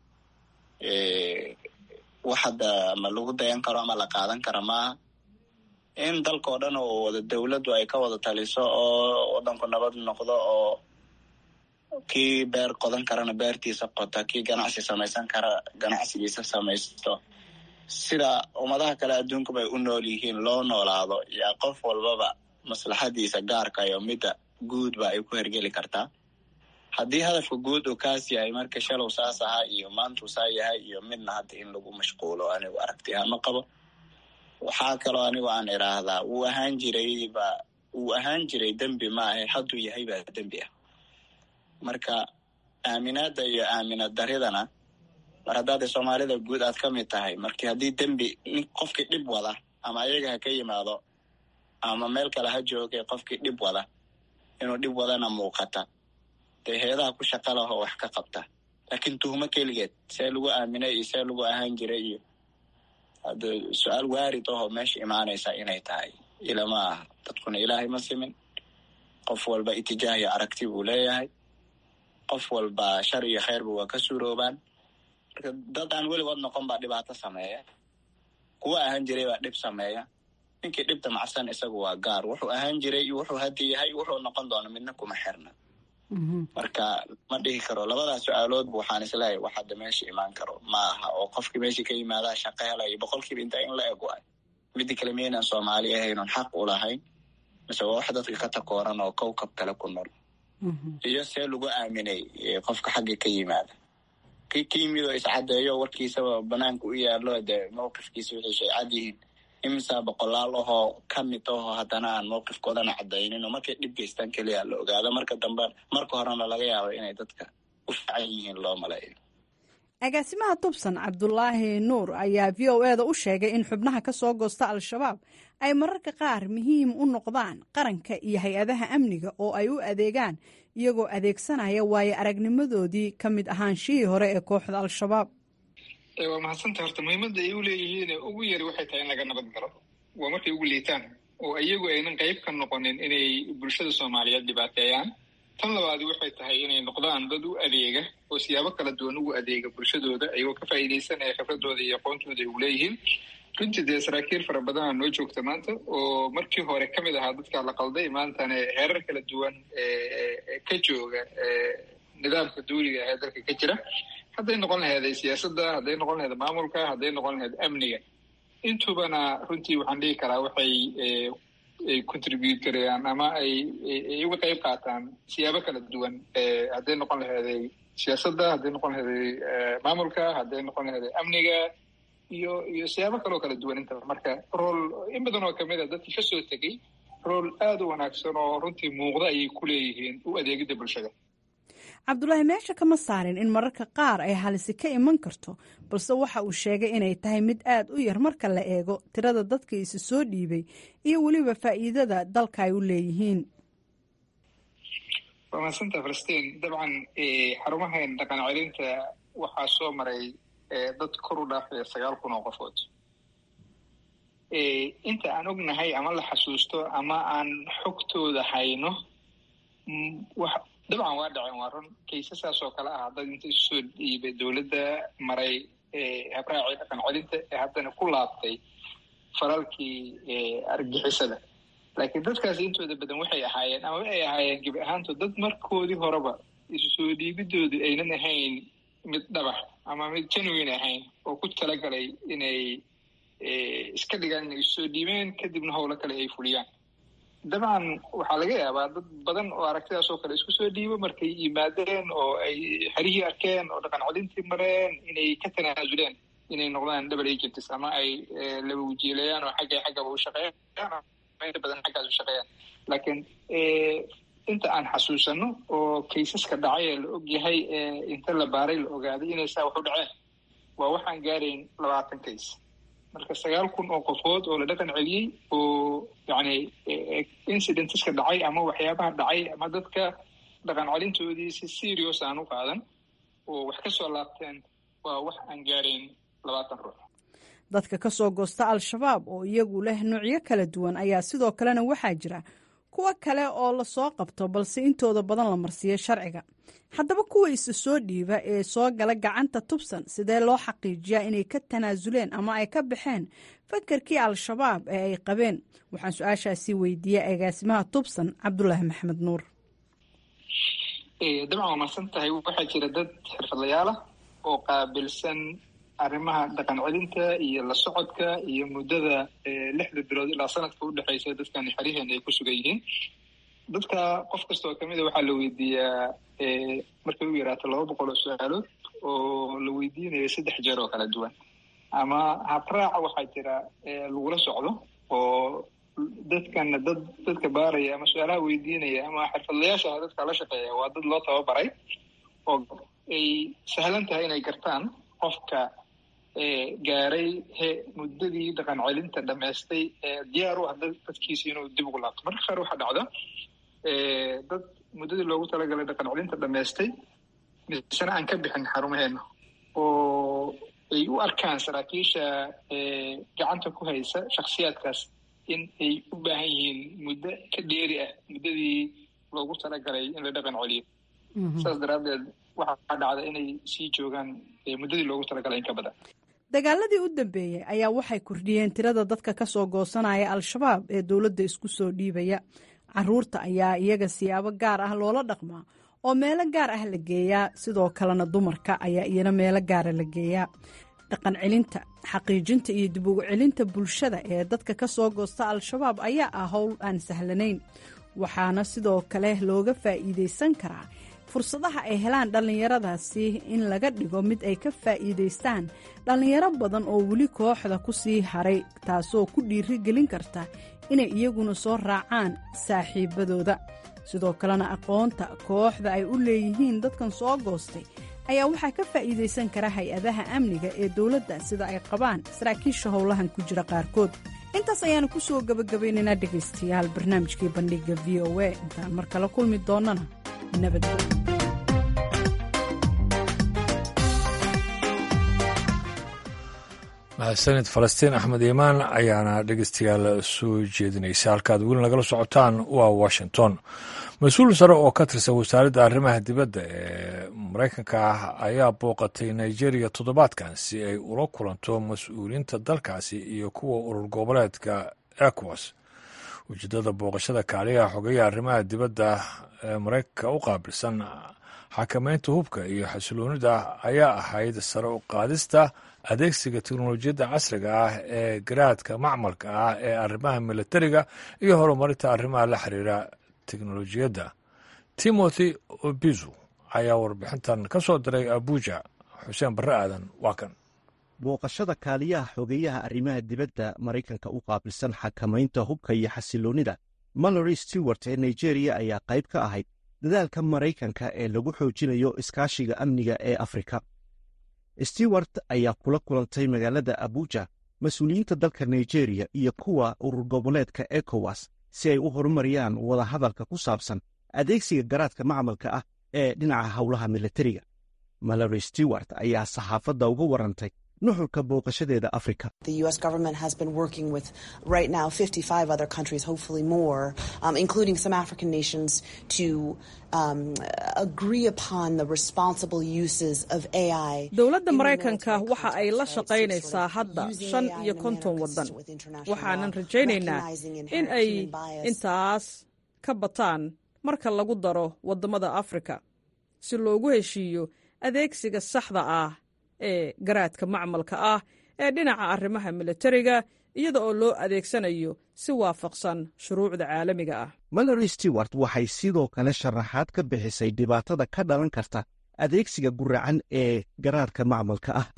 wax hadda ma lagu dayan karo ama la qaadan kara maaha in dalkao dhan oo wada dowladdu ay ka wada taliso oo waddanku nabad noqdo oo kii beer qodan karana beertiisa qota kii ganacsi samaysan kara ganacsigiisa samaysto sida ummadaha kale adduunkuba ay u nool yihiin loo noolaado yaa qof walbaba maslaxadiisa gaarka iyo midda guudba ay ku hergeli kartaa haddii hadafka guud uu kaas yahay marka shalow saas ahaa iyo maantuu saa yahay iyo midna hadda in lagu mashquulo anigu aragti ahaan ma qabo waxaa kaloo anigu aan idhaahdaa wuu ahaan jiray ba wuu ahaan jiray dembi maahe hadduu yahay baa dembi ah marka aaminaadda iyo aaminad daridana mar haddaada soomaalida guud aad ka mid tahay markii haddii dembi nin qofkii dhib wada ama ayaga ha ka yimaado ama meel kale ha joogay qofkii dhib wada inuu dhib wadana muuqata dee heedaha ku shaqa lahoo wax ka qabta laakiin tuhmo keligeed see lagu aaminay iyo see lagu ahaan jiray iyo hadda su-aal waarid ahoo meesha imaanaysa inay tahay ilama aha dadkuna ilaahay ma simin qof walba itijaah iyo aragti buu leeyahay qof walba shar iyo kheyrba waa ka suuroobaan marka dad aan weligood noqon baa dhibaato sameeya kuwa ahaan jiray baa dhib sameeya ninkii dhibta macsan isagu waa gaar wuxuu ahaan jiray iyo wuxuu hadda yahay wuxuu noqon doona midna kuma xirna marka ma dhihi karo labadaas su-aaloodba waxaan isleeyahay wax hadda meesha imaan karo ma aha oo qofkii meesha ka yimaadaa shaqo helayo boqolkiiba intaa in la eg waay midda kale miyaynaan soomaali ahaynon xaq u lahayn mise waa wax dadka ka takooran oo kowkab kale ku nool iyo see lagu aaminay qofka xagga ka yimaada ki ka yimid oo iscadeeyo warkiisaba banaanka u yaalo dee mowqifkiisa wixii shay cad yihiin imisaa boqolaal ahoo ka mid ahoo haddana aan mowqifkoodana cadaynin oo markay dhib geystaan keliya la ogaado marka dambe marka horena laga yaabo inay dadka u fiican yihiin loo maleeyo agaasimaha tubsan cabdulaahi nuur ayaa v o e da u sheegay in xubnaha ka soo goosta al-shabaab ay mararka qaar muhiim u noqdaan qaranka iyo hay-adaha amniga oo ay u adeegaan iyagoo adeegsanaya waayo aragnimadoodii ka mid ahaanshihii hore ee kooxda al-shabaab waa mahadsanta horta muhiimadda ay u leeyihiin ugu yari waxay tahay in laga nabad galo waa markay ugu liitaan oo iyagu aynan qayb ka noqonin inay bulshada soomaaliyeed dhibaateeyaan tan labaadi waxay tahay inay noqdaan dad u adeega oo siyaabo kala duwan ugu adeega bulshadooda ayagoo ka faa'iidaysanaya khibradooda iyo aqoontooda ay uleeyihiin runtii dee saraakiil fara badana noo joogta maanta oo markii hore ka mid ahaa dadkaa la qalday maantana heerar kala duwan ka jooga nidaamka duuliga ee dalka ka jira hadday noqon laheeday siyaasadda hadday noqon laheed maamulka hadday noqon laheed amniga intubana runtii waxaan dhihi karaa waxay ay contribute garayaan ama ay ay uga qayb qaataan siyaabo kala duwan hadday noqon laheeday siyaasadda hadday noqon laheeday maamulka hadday noqon laheeday amniga iyo iyo siyaabo kaloo kala duwan intaba marka rool in badan oo kamid a dadkii kasoo tegey rool aada u wanaagsan oo runtii muuqda ayay ku leeyihiin u adeegidda bulshada cabdulaahi meesha kama saarin in mararka qaar ay halisi ka iman karto balse waxa uu sheegay inay tahay mid aad u yar marka la eego tirada dadka isi soo dhiibay iyo weliba faa'iidada dalka ay u leeyihiin waa mahadsanta falastiin dabcan xarumahan dhaqan celinta waxaa soo maray dad kor u dhaafaya sagaal kun oo qofood inta aan ognahay ama la xasuusto ama aan xogtooda hayno dabcan waa dhaceen waa run kaysasaas oo kale ah dad inta isusoo dhiibay dowladda maray habraacii dhaqan celinta ee haddana ku laabtay faralkii argixisada laakiin dadkaasi intooda badan waxay ahaayeen ama ay ahaayeen gebi ahaantood dad markoodii horeba isu soo dhiibidoodu aynan ahayn mid dhabax ama mid genuine ahayn oo ku talagalay inay iska dhigaan inay isu soo dhiibeen kadibna howlo kale ay fuliyaan dabcan waxaa laga yaabaa dad badan oo aragtidaas oo kale isku soo dhiibo markay yimaadeen oo ay xerihii arkeen oo dhaqan celintii mareen inay ka tanaasuleen inay noqdaan double agents ama ay laba wajiilayaan oo xagga xaggaba u shaqeeyaan inta badan xaggaas u shaqeeyaan laakiin inta aan xasuusano oo kaysaska dhacay ee la og yahay ee inta la baaray la ogaaday inay saa wax u dhaceen waa waxaan gaarayn labaatan kays marka sagaal kun oo qofood oo la dhaqan celiyey oo yacni incidenteska dhacay ama waxyaabaha dhacay ama dadka dhaqan celintoodii si serious aan u qaadan oo wax ka soo laabteen waa wax aan gaarayn labaatan ruux dadka ka soo goosta al-shabaab oo iyagu leh noocyo kala duwan ayaa sidoo kalena waxaa jira kuwo kale oo lasoo qabto balse intooda badan la marsiiyo sharciga haddaba kuwa isa soo dhiiba ee soo gala gacanta tubsan sidee loo xaqiijiyaa inay ka tanaasuleen ama ay ka baxeen fakarkii al-shabaab ee ay qabeen waxaan su-aashaasi weydiiyey agaasimaha tubsan cabdulaahi maxamed nuur dabcan waa marsan tahay waxaa jira dad xirfadlayaal ah oo qaabilsan arrimaha dhaqan celinta iyo la socodka iyo muddada lixda bilood ilaa sanadka udhexeysa dadkan xeriheen ay ku sugan yihiin dadka qof kasta oo kamid a waxaa la weydiiyaa markay u yaraato laba boqol oo su-aalood oo la weydiinayo saddex jeer oo kala duwan ama habraaca waxaa jira lagula socdo oo dadkana dad dadka baaraya ama su-aalaha weydiinaya ama xirfadlayaasha dadka la shaqeeya waa dad loo tababaray oo ay sahlan tahay inay gartaan qofka gaaray he muddadii dhaqan celinta dhamaystay diyaar u ah dadkiisa inuu dib ugu laabto marka qaar waxaa dhacda dad muddadii loogu talagalay dhaqan celinta dhamaystay misena aan ka bixin xarumaheena oo ay u arkaan saraakiisha gacanta ku haysa shaksiyaadkaas in ay u baahan yihiin muddo ka dheeri ah muddadii loogu talagalay in la dhaqan celiyo saas daraaddeed waxaa dhacda inay sii joogaan muddadii loogu talagalay in ka badan dagaaladii u dambeeyey ayaa waxay kordhiyeen tirada dadka ka soo goosanaya al-shabaab ee dowladda isku soo dhiibaya caruurta ayaa iyaga siyaabo gaar ah loola dhaqmaa oo meelo gaar ah la geeyaa sidoo kalena dumarka ayaa iyana meelo gaara la geeyaa dhaqan celinta xaqiijinta iyo dib ugu celinta bulshada ee dadka ka soo goosta al-shabaab ayaa ah howl aan sahlanayn waxaana sidoo kale looga faa'iidaysan karaa fursadaha ay helaan dhallinyaradaasi in laga dhigo mid ay ka faa'iidaystaan dhallinyaro badan oo weli kooxda ku sii haray taasoo ku dhiiri gelin karta inay iyaguna soo raacaan saaxiibadooda sidoo kalena aqoonta kooxda ay u leeyihiin dadkan soo goostay ayaa waxaa ka faa'iidaysan kara hay-adaha amniga ee dowladda sida ay qabaan saraakiisha howlahan ku jira qaarkood intaas ayaanu ku soo gebagabaynaynaa dhegaystayaal barnaamijkii bandhigga v o a intaan mar kale kulmi doonnana nabadgelyo mahadsanid falastiin axmed iimaan ayaana dhegeystayaal soo jeedinaysa halkaad weli nagala socotaan waa washington mas-uul sare oo ka tirsan wasaaradda arrimaha dibadda ee maraykanka ah ayaa booqatay nigeria toddobaadkan si ay ula kulanto mas-uuliyiinta dalkaasi iyo kuwa urur goboleedka ecowas ujeedada booqashada kaaliyaha xogeeya arrimaha dibadda ee maraykanka u qaabilsan xakameynta hubka iyo xasiloonida ayaa ahayd sare u qaadista adeegsiga teknolojiyadda casriga ah ee garaadka macmalka ah ee arrimaha militariga iyo horumarinta arrimaha la xiriira teknolojiyadda timothy obizu ayaa warbixintan ka soo diray abuja xuseen barre aadan waa kan booqashada kaaliyaha xogeeyaha arrimaha dibadda maraykanka u qaabilsan xakamaynta hubka iyo xasiloonnida malory stewart ee nigeriya ayaa qayb ka ahayd dadaalka maraykanka ee lagu xoojinayo iskaashiga amniga ee afrika stewart ayaa kula kulantay magaalada abuja mas-uuliyiinta dalka nigeriya iyo kuwa urur goboleedka ekowas si ay u horumariyaan wadahadalka ku saabsan adeegsiga garaadka macmalka ah ee dhinaca howlaha militariga malory stewart ayaa saxaafadda uga warantay nuxurka booqashadeeda afrika dowladda maraykanka waxa ay la shaqaynaysaa hadda shan iyo konton waddan waxaanan rajaynaynaa in ay intaas ka bataan marka lagu daro waddamada afrika si loogu heshiiyo adeegsiga saxda ah ee garaadka macmalka ah ee dhinaca arrimaha militariga iyada oo loo adeegsanayo si waafaqsan shuruucda caalamiga ah malory stewart waxay sidoo kale sharaxaad ka bixisay dhibaatada ka dhalan karta adeegsiga guracan ee garaadka macmalka ah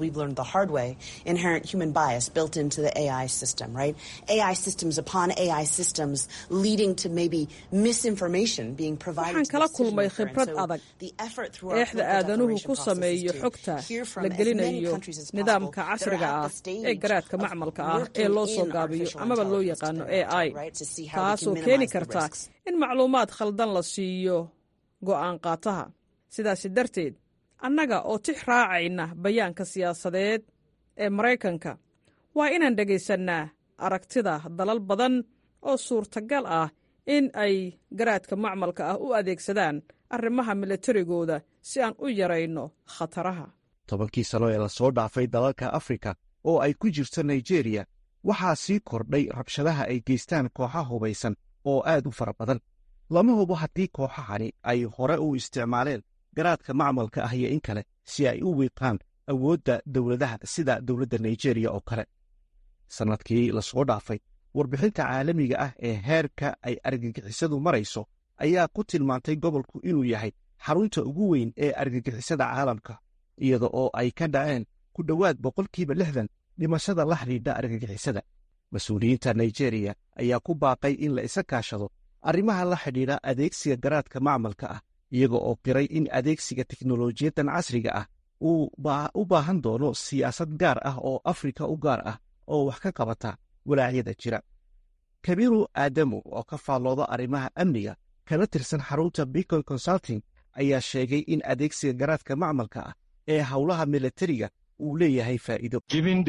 waxaan kala kulmay khibrad adag eexda aadanuhu ku sameeyo xogta la gelinayo nidaamka casriga ah ee garaadka macmalka ah ee loo soo gaabiyo amaba loo yaqaano a i taasoo keeni karta in macluumaad khaldan la siiyo go'aan qaataha sidaasi darteed annaga oo tix raacayna bayaanka siyaasadeed ee maraykanka waa inaan dhegaysannaa aragtida dalal badan oo suurtagal ah in ay garaadka macmalka ah u adeegsadaan arrimaha militarigooda si aan u yarayno khataraha tobankii sano ee lasoo dhaafay dalalka afrika oo ay ku jirto nigeriya waxaa sii kordhay rabshadaha ay geystaan kooxa hubaysan oo aad u fara badan lama hubo haddii kooxahani ay hore u isticmaaleen garaadka macmalka ah iyo in kale si ay u wiiqaan awoodda dowladaha sida dowladda nigeriya oo kale sannadkii lasoo dhaafay warbixinta caalamiga ah ee heerka ay argagixisadu marayso ayaa ku tilmaantay gobolku inuu yahay xarunta ugu weyn ee argagixisada caalamka iyada oo ay ka dhaceen ku dhowaad boqolkiiba lixdan dhimashada la xidhiidha argagixisada mas-uuliyiinta nigeriya ayaa ku baaqay in la isa kaashado arrimaha la xidhiidha adeegsiga garaadka macmalka ah iyaga oo qiray in adeegsiga teknolojiyaddan casriga ah uu u baahan doono siyaasad gaar ah oo afrika u gaar ah oo wax ka qabata walaacyada jira kabiru aadamu oo ka faallooda arrimaha amniga kana tirsan xarunta bicon consulting ayaa sheegay in adeegsiga garaadka macmalka ah ee howlaha militariga uu leeyahay faa'iido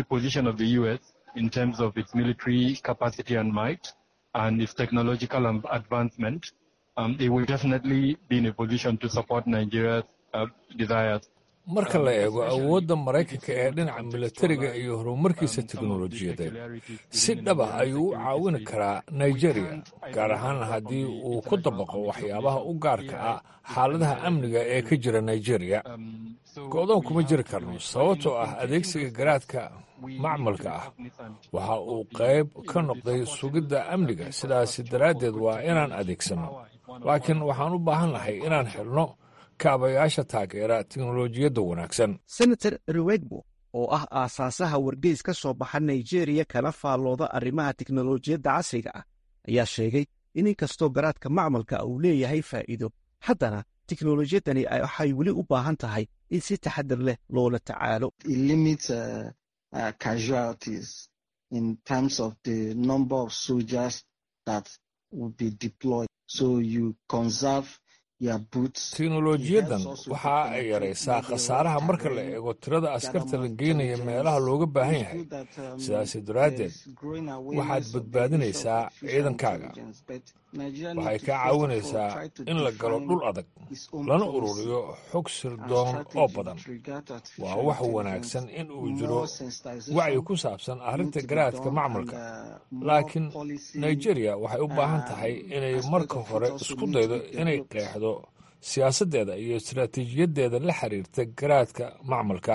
and its technological advancement, um, it will definitely be in a position to support Nigeria's uh, desires. marka la eego awoodda maraykanka ee dhinaca milatariga iyo horumarkiisa teknolojiyadeed si dhaba ayuu u caawini karaa nigeria gaar ahaan haddii uu ku dabaqo waxyaabaha u gaarka ah xaaladaha amniga ee ka jira nigeria go'doon kuma jiri karno sababtoo ah adeegsiga garaadka macmalka ah waxa uu qayb ka noqday sugidda amniga sidaasi daraaddeed waa inaan adeegsanno laakiin waxaan u baahan lahay inaan xidhno kaabayaasha taageera teknolojiyadda wanaagsan senator rewegbo oo ah aasaasaha wargeys ka soo baxa nigeriya kana faallooda arrimaha teknolojiyadda casriga ah ayaa sheegay in inkastoo garaadka macmalka uu leeyahay faa'iido haddana teknolojiyaddani waxay weli u baahan tahay in si taxadir leh loola tacaalo teknolojiyaddan waxa ay yaraysaa khasaaraha marka la eego tirada askarta la geynaya meelaha looga baahan yahay sidaasi daraaddeed waxaad badbaadinaysaa ciidankaaga waxay kaa caawinaysaa in la galo dhul adag lana ururiyo xog sirdoon oo badan waa wax wanaagsan in uu jiro wacyi ku saabsan arrinta garaadka macmalka laakiin nigeria waxay u baahan tahay inay marka hore isku daydo inay qeexdo siyaasaddeeda iyo istaraatiijiyaddeeda la xiriirta garaadka macmalka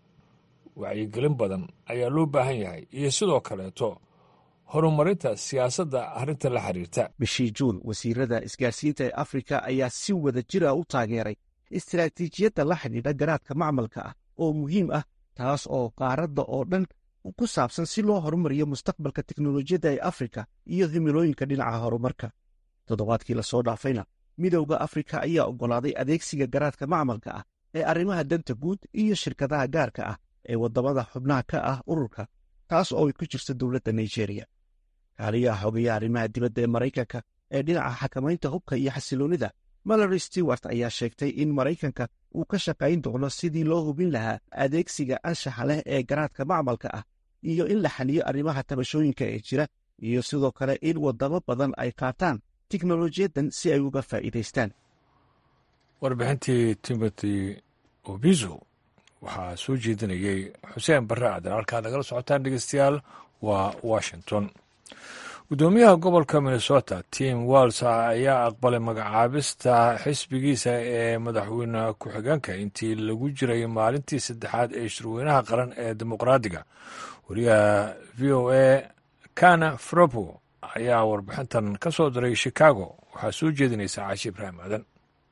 wacyigelin badan ayaa loo baahan yahay iyo sidoo kaleeto horumarinta siyaasadda arrinta la xiriirta bishii juun wasiirada isgaarsiinta ee afrika ayaa si wada jira u taageeray istaraatiijiyadda la xidhiidha garaadka macmalka ah oo muhiim ah taas oo qaaradda oo dhan ku saabsan si loo horumariyo mustaqbalka teknolojiyadda ee afrika iyo himilooyinka dhinaca horumarka toddobaadkii lasoo dhaafayna midowda afrika ayaa oggolaaday adeegsiga garaadka macmalka ah ee arrimaha danta guud iyo shirkadaha gaarka ah ee waddamada xubnaha ka ah ururka taas oo ay ku jirto dowladda nigeriya kaaliyaha xogeeya arrimaha dibadda ee maraykanka ee dhinaca xakamaynta hubka iyo xasiloonnida malary stewart ayaa sheegtay in maraykanka uu ka shaqayn doono sidii loo hubin lahaa adeegsiga anshaxa leh ee garaadka macmalka ah iyo in la xaliyo arrimaha tabashooyinka ee jira iyo sidoo kale in waddamo badan ay qaataan teknolojiyaddan si ay uga faa'iidaystaan warbixintii timothy obizo waxaa soo jeedinayey xuseen barre aadan halkaad nagala socotaan dhegeystayaal waa washington guddoomiyaha gobolka minnesota tim walls ayaa aqbalay magacaabista xisbigiisa ee madaxweyne ku-xigeenka intii lagu jiray maalintii saddexaad ee shirweynaha qaran ee dimuqraadiga wariyaha v o a kana fropo ayaa warbixintan ka soo diray chicago waxaa soo jeedinaysa caashi ibraahim aadan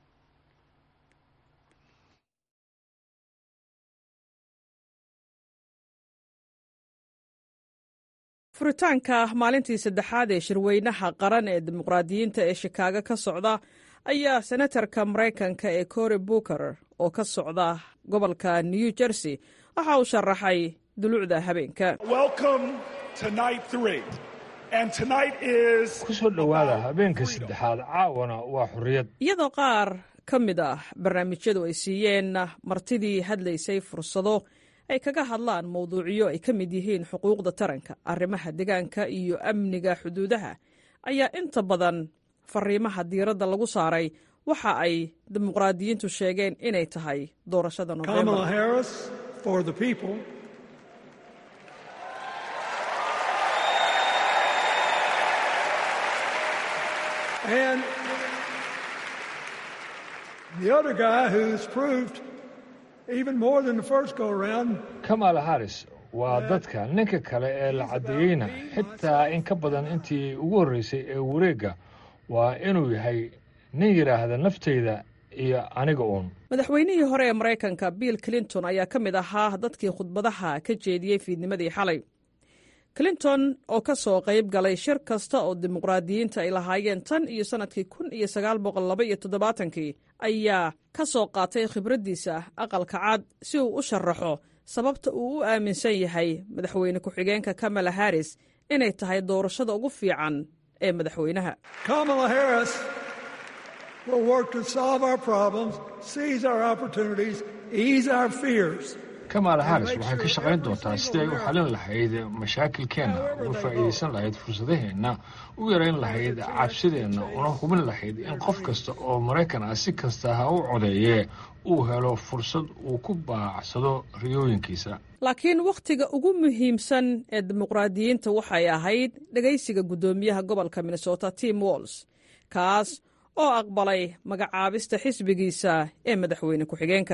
furitaanka maalintii saddexaad ee shirweynaha qaran ee dimuqraadiyiinta ee shikaago ka socda ayaa senatarka maraykanka ee cory booker oo ka socda gobolka new jersey waxa uu sharaxay dulucda habeenka ku soo dhowaada habeenka saddexaad caawana waa xorriyad iyadoo qaar ka mid ah barnaamijyadu ay siiyeen martidii hadlaysay fursado ay kaga hadlaan mawduucyo ay ka mid yihiin xuquuqda taranka arrimaha deegaanka iyo amniga xuduudaha ayaa inta badan fariimaha diiradda lagu saaray waxa ay dimuqraadiyiintu sheegeen inay tahay doorashada nofembar kamala harris waa dadka ninka kale ee la caddeeyeyna xitaa in ka badan intii ugu horreysay ee wareegga waa inuu yahay nin yidhaahda naftayda iyo aniga uun madaxweynihii hore ee maraykanka bill clinton ayaa ka mid ahaa dadkii khudbadaha ka jeediyey fiidnimadii xalay clinton oo ka soo qayb galay shir kasta oo dimuqraadiyiinta ay lahaayeen tan iyo sannadkii kun iyo sagaal boqol laba iyo toddobaatankii ayaa ka soo qaatay khibraddiisa aqalka cad si uu u sharaxo sababta uu u aaminsan yahay madaxweyne ku-xigeenka kamala harris inay tahay doorashada ugu fiican ee madaxweynaha kamaala haris waxay ka shaqayn doontaa sidii ay u xalin lahayd mashaakilkeenna uga faa'iidaysan lahayd fursadaheenna u yarayn lahayd cabsideenna una hubin lahayd in qof kasta oo maraykan ah si kasta ha u codeeyee uu helo fursad uu ku baacsado riyooyinkiisa laakiin wakhtiga ugu muhiimsan ee dimuqraadiyiinta waxay ahayd dhegaysiga guddoomiyaha gobolka minnesota tim walls kaas oo aqbalay magacaabista xisbigiisa ee madaxweyne ku-xigeenka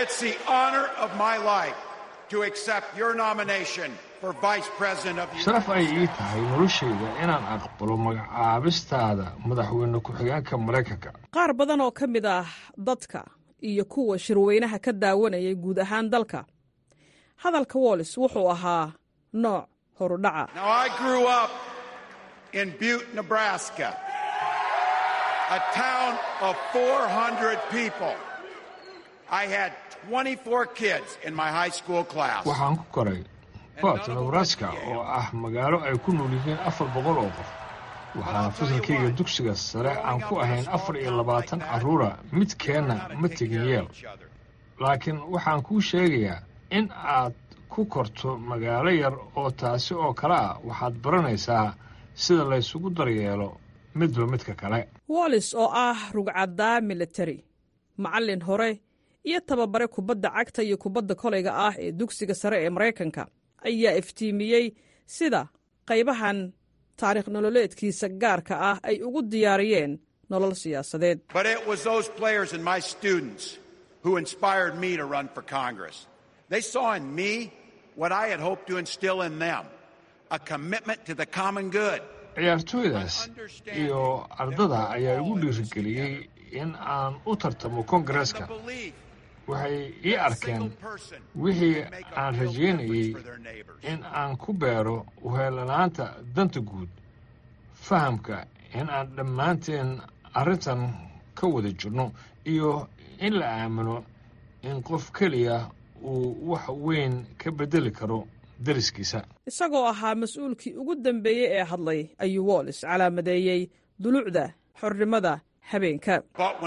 sharaf ay ii tahay noloshayda inaan aqbalo magacaabistaada madaxweyne ku-xigeenka maraykanka qaar badan oo ka mid ah dadka iyo kuwa shirweynaha ka daawanayay guud ahaan dalka hadalka wollis wuxuu ahaa nooc horudhaca a town of 400 people. I had 24 kids in my high school class. waxaan ku koray bot nebraska oo ah magaalo ay ku nool yihiin afar boqol oo qof waxaana fasalkayga dugsiga sare aan ku ahayn afar iyo labaatan carruura midkeenna ma tegin yeel laakiin waxaan kuu sheegayaa in aad ku korto magaalo yar oo taasi oo kale ah waxaad baranaysaa sida laysugu daryeelo midba midka kale wollis oo ah rugcaddaa militari macallin hore iyo tababare kubadda cagta iyo kubadda kolayga ah ee dugsiga sare ee maraykanka ayaa iftiimiyey sida qaybahan taariikh nololeedkiisa gaarka ah ay ugu diyaariyeen nolol siyaasadeed ciyaartooydaas iyo ardada ayaa igu dhiirigeliyey in aan u tartamo kongareeska waxay ii arkeen wixii aan rajaynayey in aan ku beero uheelanaanta danta guud fahamka in aan dhammaanteen arrintan ka wada jirno iyo in la aamino in qof keliya uu wax weyn ka beddeli karo dariskiisa isagoo ahaa mas-uulkii ugu dambeeyey ee hadlay ayuu wollis calaamadeeyey dulucda xornimada habeenka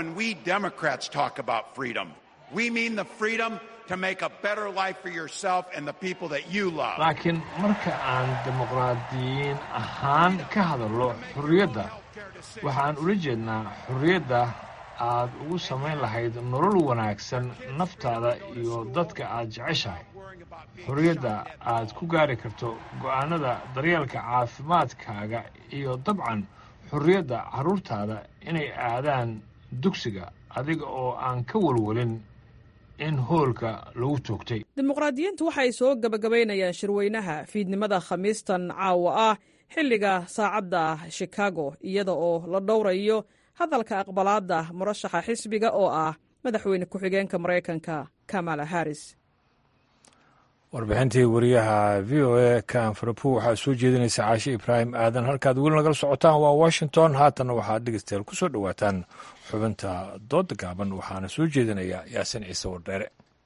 laakiin marka aan dimuqraadiyiin ahaan ka hadallo xorriyadda waxaan ula jeednaa xorriyadda aad ugu samayn lahayd nolol wanaagsan naftaada iyo dadka aad jeceshahay xorriyadda aad ku gaari karto go'aanada daryeelka caafimaadkaaga iyo dabcan xorriyadda carruurtaada inay aadaan dugsiga adiga oo aan ka walwalin in hoolka lagu toogtay dimuqraadiyiintu waxay soo gebagabaynayaan shirweynaha fiidnimada khamiistan caawa ah xilliga saacadda shikaago iyada oo la dhowrayo hadalka aqbalaadda murashaxa xisbiga oo ah madaxweyne ku-xigeenka maraykanka kamala harris warbixintii wariyaha v o a kanfarapu waxaa soo jeedinaysa caashe ibraahim aadan halkaad weli nagala socotaan waa washington haatanna waxaad dhegeystayaal ku soo dhowaataan xubinta dooda gaaban waxaana soo jeedinaya yaasin ciise wardheere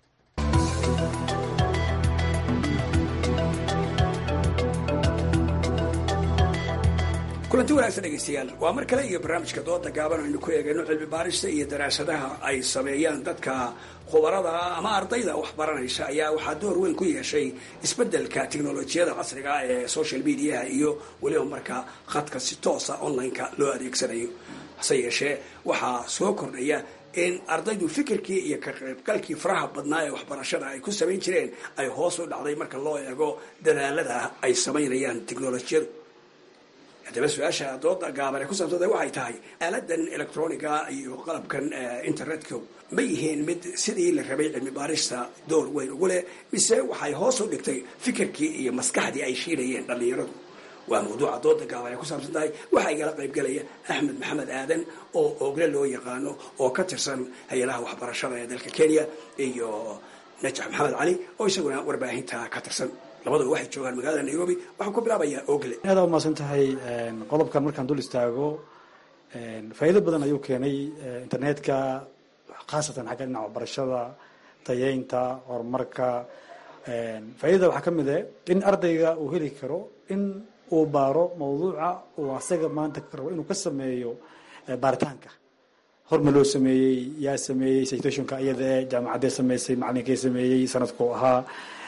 kulanti wanaagsan dhegeystayaal waa mar kale iyo barnaamijka dooda gaaban aynu ku eegayno cilmi baarista iyo daraasadaha ay sameeyaan dadka khubarada ama ardayda wax baranaysa ayaa waxaa door weyn ku yeeshay isbedelka teknolojiyada casriga ee social mediaha iyo weliba markaa khadka si toosa online-ka loo adeegsanayo hase yeeshee waxaa soo kordhaya in ardaydu fikirkii iyo ka qaybgalkii faraha badnaa ee waxbarashada ay ku samayn jireen ay hoos u dhacday marka loo eego dadaalada ay samaynayaan teknolojiyadu haddaba su-aasha dooda gaaban ee ku saabsada waxay tahay aaladan electroniga iyo qalabkan internetka ma yihiin mid sidii la rabay cilmi baarista door weyn ugu leh mise waxay hoos u dhigtay fikirkii iyo maskaxdii ay shiilayeen dhallinyaradu waa mawduuca dooda gaaban ee ku saabsan tahay waxaa igala qaybgelaya axmed maxamed aadan oo ogle loo yaqaano oo ka tirsan hay-adaha waxbarashada ee dalka kenya iyo najax maxamed cali oo isaguna warbaahinta ka tirsan labadua waxay joogaan magaalada nairobi waxaan ku bilaabayaa ogle aada umaasan tahay qodobkan markaan dul istaago faa'iido badan ayuu keenay internetka khaasatan xagga dhinaca waxbarashada tayeynta horumarka faaidada waxaa ka mid eh in ardayga uu heli karo in uu baaro mawduuca uu asaga maanta rabo inuu ka sameeyo baaritaanka horma loo sameeyey yaa sameeyey citationka iyadae jaamacadee sameysay macalinkee sameeyey sanadkuu ahaa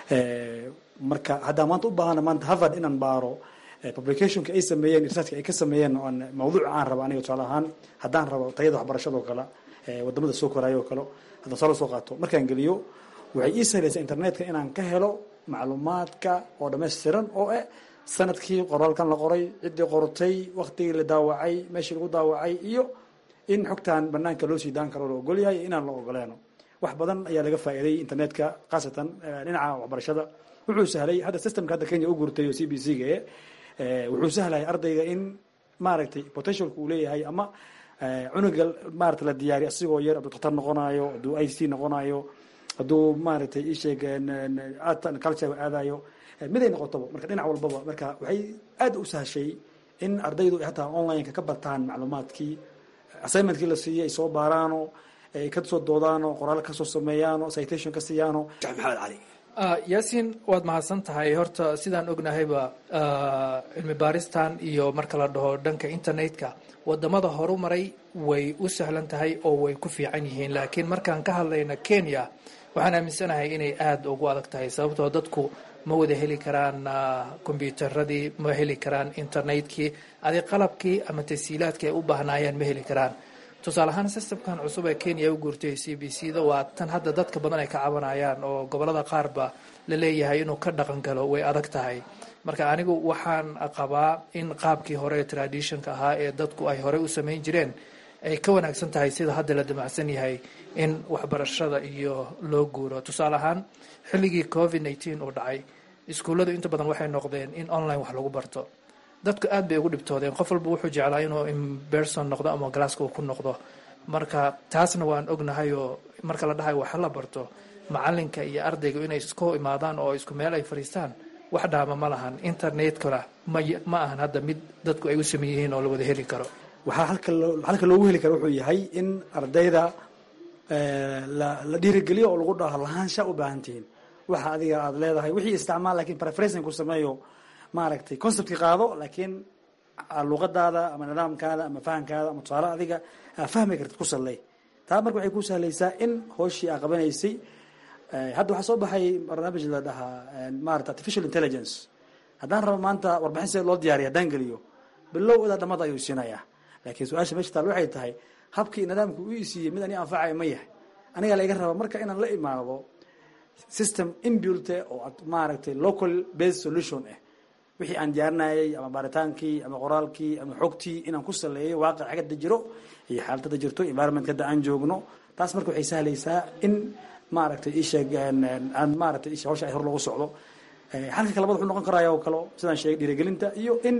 marka haddaa maanta u baahana maanta harvard inaan baaro publicationka ay sameeyeen researchka ay ka sameeyeen oon mawduuc aan rabo aniga tusaale ahaan haddaan rabo tayada waxbarashadoo kale wadamada soo koraayo oo kale haddaan soo soo qaato markaan geliyo waxay ii sahlaysaa internetka inaan ka helo macluumaadka oo dhammaystiran oo eh sanadkii qoraalkan la qoray ciddii qortay waktigii la daawacay meeshii lagu daawacay iyo in xogtan banaanka loo sii daan karo la ogolyahay inaan la ogoleeno wax badan ayaa laga faa'iiday internetka khaasatan dhinaca waxbarashada wuxuu sahlay hadda systemka hadda kenya u guurtay oo c b c ga wuxuu sahlaya ardayga in maaragtay potentialka uu leeyahay ama cunuga maarata la diyaariy asigoo yar hadduu daktar noqonayo hadduu i c noqonayo hadduu maaragtay isheeg art and culture aadayo miday noqotaba marka dhinac walbaba marka waxay aad u sahashay in ardaydu hataa online-ka ka bartaan macluumaadkii assignmentkii la siiyey ay soo baaraano ay ka soo doodaano qoraal kasoo sameeyaano citation ka siiyaano maxamed cali yaasiin waad mahadsan tahay horta sidaan ognahayba cilmi baaristan iyo marka la dhaho dhanka internetka wadamada horu maray way u sahlan tahay oo way ku fiican yihiin laakiin markaan ka hadlayna kenya waxaan aaminsanahay inay aada ugu adag tahay sababtoo dadku ma wada heli karaan kombyuutaradii ma heli karaan internetkii adi qalabkii ama tasiilaadkii ay u baahnaayeen ma heli karaan tusaale ahaan systemkan cusub ee kenya u guurtay c b c da waa tan hadda dadka badan ay ka cabanayaan oo gobolada qaarba la leeyahay inuu ka dhaqan galo way adag tahay marka anigu waxaan qabaa in qaabkii hore ee traditionka ahaa ee dadku ay horey u samayn jireen ay ka wanaagsan tahay sida hadda la damacsan yahay in waxbarashada iyo loo guuro tusaale ahaan xilligii covid nneteen uu dhacay iskuulladu inta badan waxay noqdeen in online wax lagu barto dadku aad bay ugu dhibtoodeen qof walba wuxuu jeclaa inuu imberson noqdo ama galaaska uu ku noqdo marka taasna waan ognahay oo marka la dhahayo waxa la barto macalinka iyo ardayga inay isku imaadaan oo isku meel ay fadhiistaan wax dhaama ma lahan internetkana ma ahan hadda mid dadku ay u sameyn yihiin oo la wada heli karo waxaa halka loogu heli kara wuxuu yahay in ardayda la dhiirigeliyo oo lagu dhaho lahaansha u baahan tihiin waxa adiga aada leedahay wixii isticmaal lakin preferencing ku sameeyo maaragtay conceptki qaado laakiin luqadaada ama nidaamkaada ama fahamkaada ama tusaale adiga aa fahmi kartid ku salley taa marka waxay ku sahlaysaa in hooshii aa qabanaysay hadda waxaa soo baxay barnaamij la dhahaa maarata artificial intelligence haddaan rabo maanta warbixin see loo diyaariya haddaan geliyo bilow ilaa dhamada ayuu siinayaa laakiin su-aasha meesha taal waxay tahay habkii nidaamka u isiiyey mid ani anfacaya ma yahay anigaa laiga raba marka inaan la imaado system inbuilte oo maaragtay local based solution ah wixii aan diyaarinayay ama baaritaankii ama qoraalkii ama xogtii inaan ku saleeyo waaqic xagada jiro iyo xaaladada jirto environment hadda aan joogno taas marka waxay sahlaysaa in maaragtay isheeg aan maaragtay isha hawsha ay hor loogu socdo xalka kalabad wuxuu noqon karaya oo kale sidaan sheegay dhiirigelinta iyo in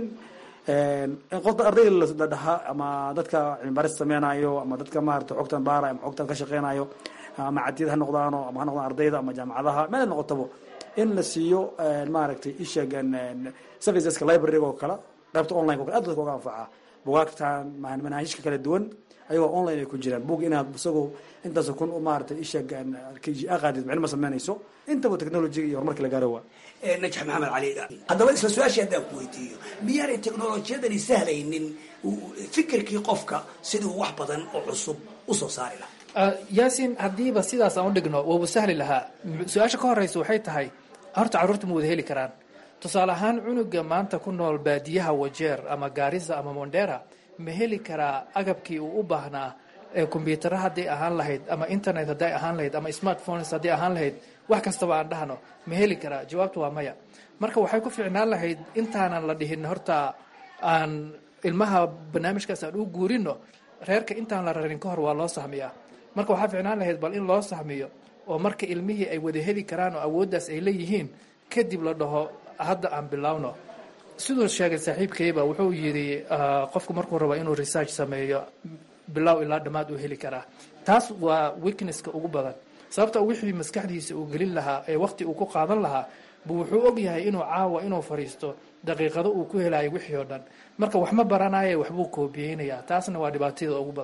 qofta ardayda la dhahaa ama dadka cilmibaaris sameynayo ama dadka maarata xogtan baara ama xogtan ka shaqeynayo ama cadiyad ha noqdaano ama ha noqdaan ardayda ama jaamacadaha meel noqotabo in la siiyo maaragtay isheeg serviceska library oo kale qaybta online o kale aad dadka uga anfaca bugaagtan manaahijka kala duwan ayagoo online ay ku jiraan bug inaad isagoo intaas kun maaragtay isheeg aqaadid micno ma sameynayso intaba technologiga iyo horumarka la gaaro waa najax maxamed cali haddaba isla su-aashii haddaan ku weydiiyo miyaanay teknolojiyadani sahlaynin fikirkii qofka siduu wax badan oo cusub usoo saari lahaa yaasiin haddiiba sidaas aan u dhigno wauba sahli lahaa su-aasha ka horeysa waxay tahay horta carruurta ma wada heli karaan tusaale ahaan cunuga maanta ku nool baadiyaha wajeer ama gaarisa ama mondera ma heli karaa agabkii uu u baahnaa ee kombyutara hadday ahaan lahayd ama internet hadday ahaan lahayd ama smartphones hadday ahaan lahayd wax kastaba aan dhahno ma heli karaa jawaabtu waa maya marka waxay ku fiicnaan lahayd intaanan la dhihin horta aan ilmaha barnaamijkaas aan u guurino reerka intaan la rarin ka hor waa loo sahmiyaa marka waxaa fiicnaan lahayd bal in loo sahmiyo oo marka ilmihii ay wada heli karaan oo awooddaas ay leeyihiin kadib la dhaho hadda aan bilowno siduu sheegay saaxiibkayba wuxuu yidhi qofku markuu rabo inuu research sameeyo bilow ilaa dhammaad uu heli karaa taas waa weaknesska ugu badan sababta wixii maskaxdiisa uu gelin lahaa ee waqti uu ku qaadan lahaa buu wuxuu og yahay inuu caawa inuu fadhiisto daqiiqado uu ku helayo wixii oo dhan marka wax ma baranaye waxbuu koobiyeynayaa taasna waa dhibaatada ugu badan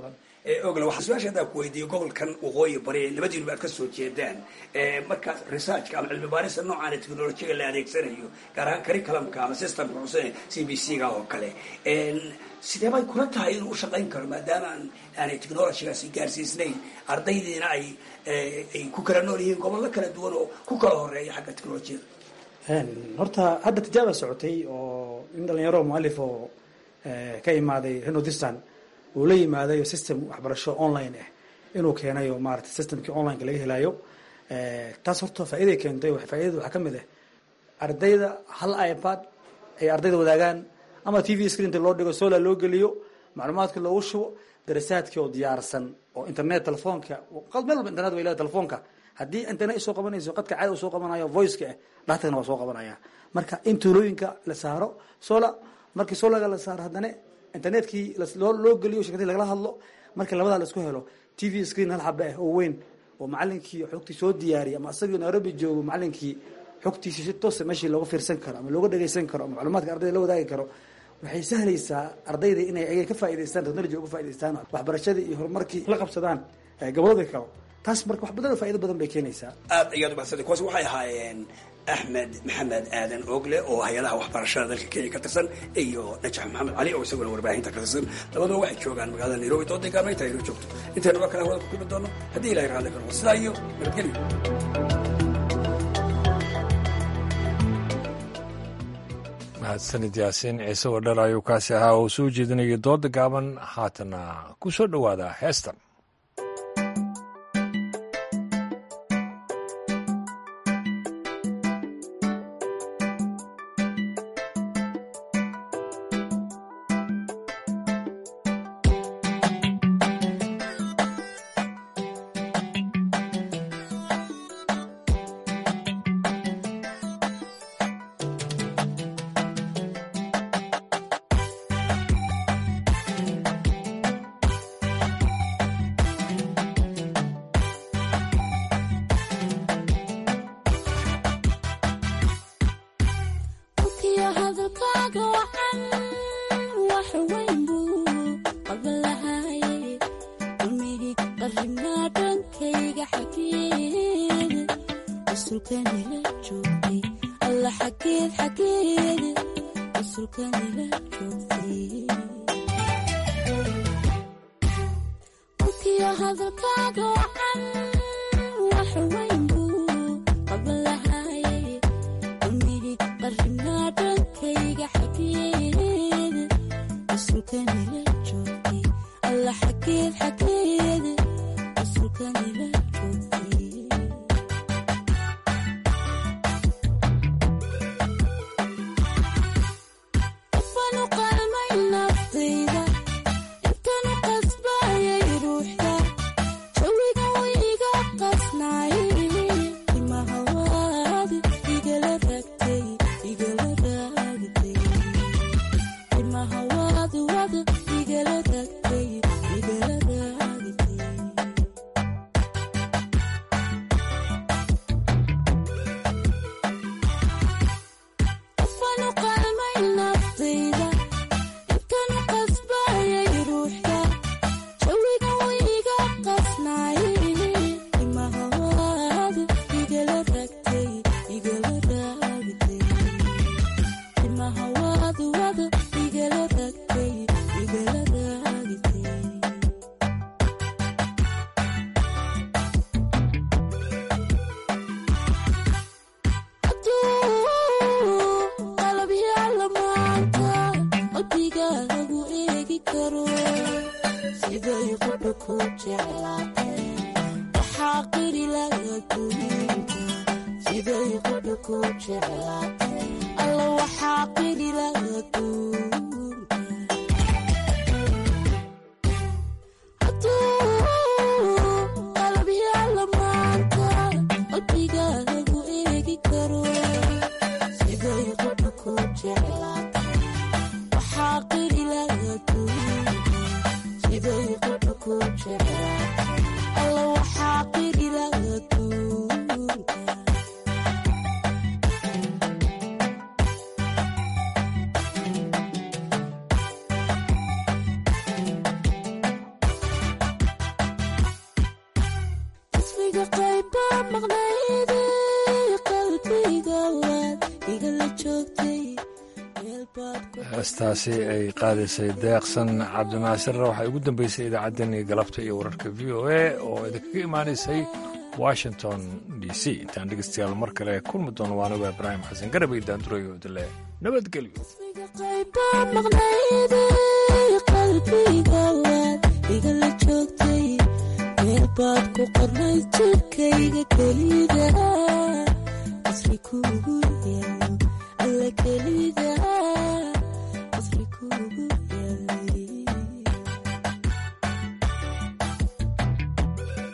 ogle waxaa su-aasha haddaan ku weydiiyo gobolkan waqooyi bari labadiinuba aad ka soo jeedaan markaas researchka ama cilmi baarista noocan technolojiga la adeegsanayo gaar ahaan curriculumka ama systemka cusub c b c ga oo kale sidee bay kula tahay inuu u shaqayn karo maadaama aanay technologygaasi gaarsiisnayn ardaydiina ay ay ku kala nool yihiin gobollo kala duwan oo ku kala horeeya xagga technolojiyada horta hadda tijaaba socotay oo in dhalinyaro mualif oo ka imaaday renodistan uu la yimaadayo system waxbarasho online ah inuu keenayo maarata systemkii onlineka laga helayo taas horta faa'iiday keentay faaidada waxaa ka mid ah ardayda hal ipad ay ardayda wadaagaan ama t v screenta loo dhigo sola loo geliyo macluumaadka loogu shubo darasaadkii oo diyaarsan oo internet telefoonka meel walba internet way leedahay telefoonka haddii internet soo qabanayso qadka caada soo qabanayo voiceka ah dhaatagana waa soo qabanaya marka in tuulooyinka la saaro sola markii solaga la saaro haddana internetkii loo geliyo shirkadii lagala hadlo markii labadaa la isku helo t v screen hal xabe ah oo weyn oo macalinkii xogtii soo diyaariyay ama asagii nairobi joogo macalinkii xogtiisi si toosa meeshii looga fiirsan karo ama looga dhageysan karo ama macluumaadka ardayda la wadaagi karo waxay sahlaysaa ardayda inay ayaga ka faa'idaystaan technology uga faa'idaystaan waxbarashadii iyo horumarkii la qabsadaan gobolladii kale taas marka wax badan oo faa'ido badan bay keenaysaa aad ayaad umahadsantay kuwaas waxay ahaayeen axmed maxamed aadan ogle oo hay-adaha waxbarashada dalka kenya ka tirsan iyo najax maxamed cali oo isaguna warbaahinta ka tirsan labaduba waxay joogaan magaalada nairobi dooday gaarmaynta aynu joogto intaynu waa kale hawada ku kulmi doono haddii ilahay raalli ka noqo sidaa iyo nabadgelyo mahadsanid yaasiin ciise wadhar ayuu kaasi ahaa oo soo jeedinayay dooda gaaban haatana ku soo dhowaada heestan heestaasi ay qaadaysay deeqsan cabdinaasirna waxay ugu dambeysay idaacaddeenii galabta iyo wararka v o a oo idinkaga imaanaysay washington d c intaan dhegeystayaal mar kale kulmi doono waanaga ibraahim xasan garabay daandurayo dile nabadgelyo meelbaad ku qornay jirkayga kelida asri kuugu yeelo alla kelida asri kuugu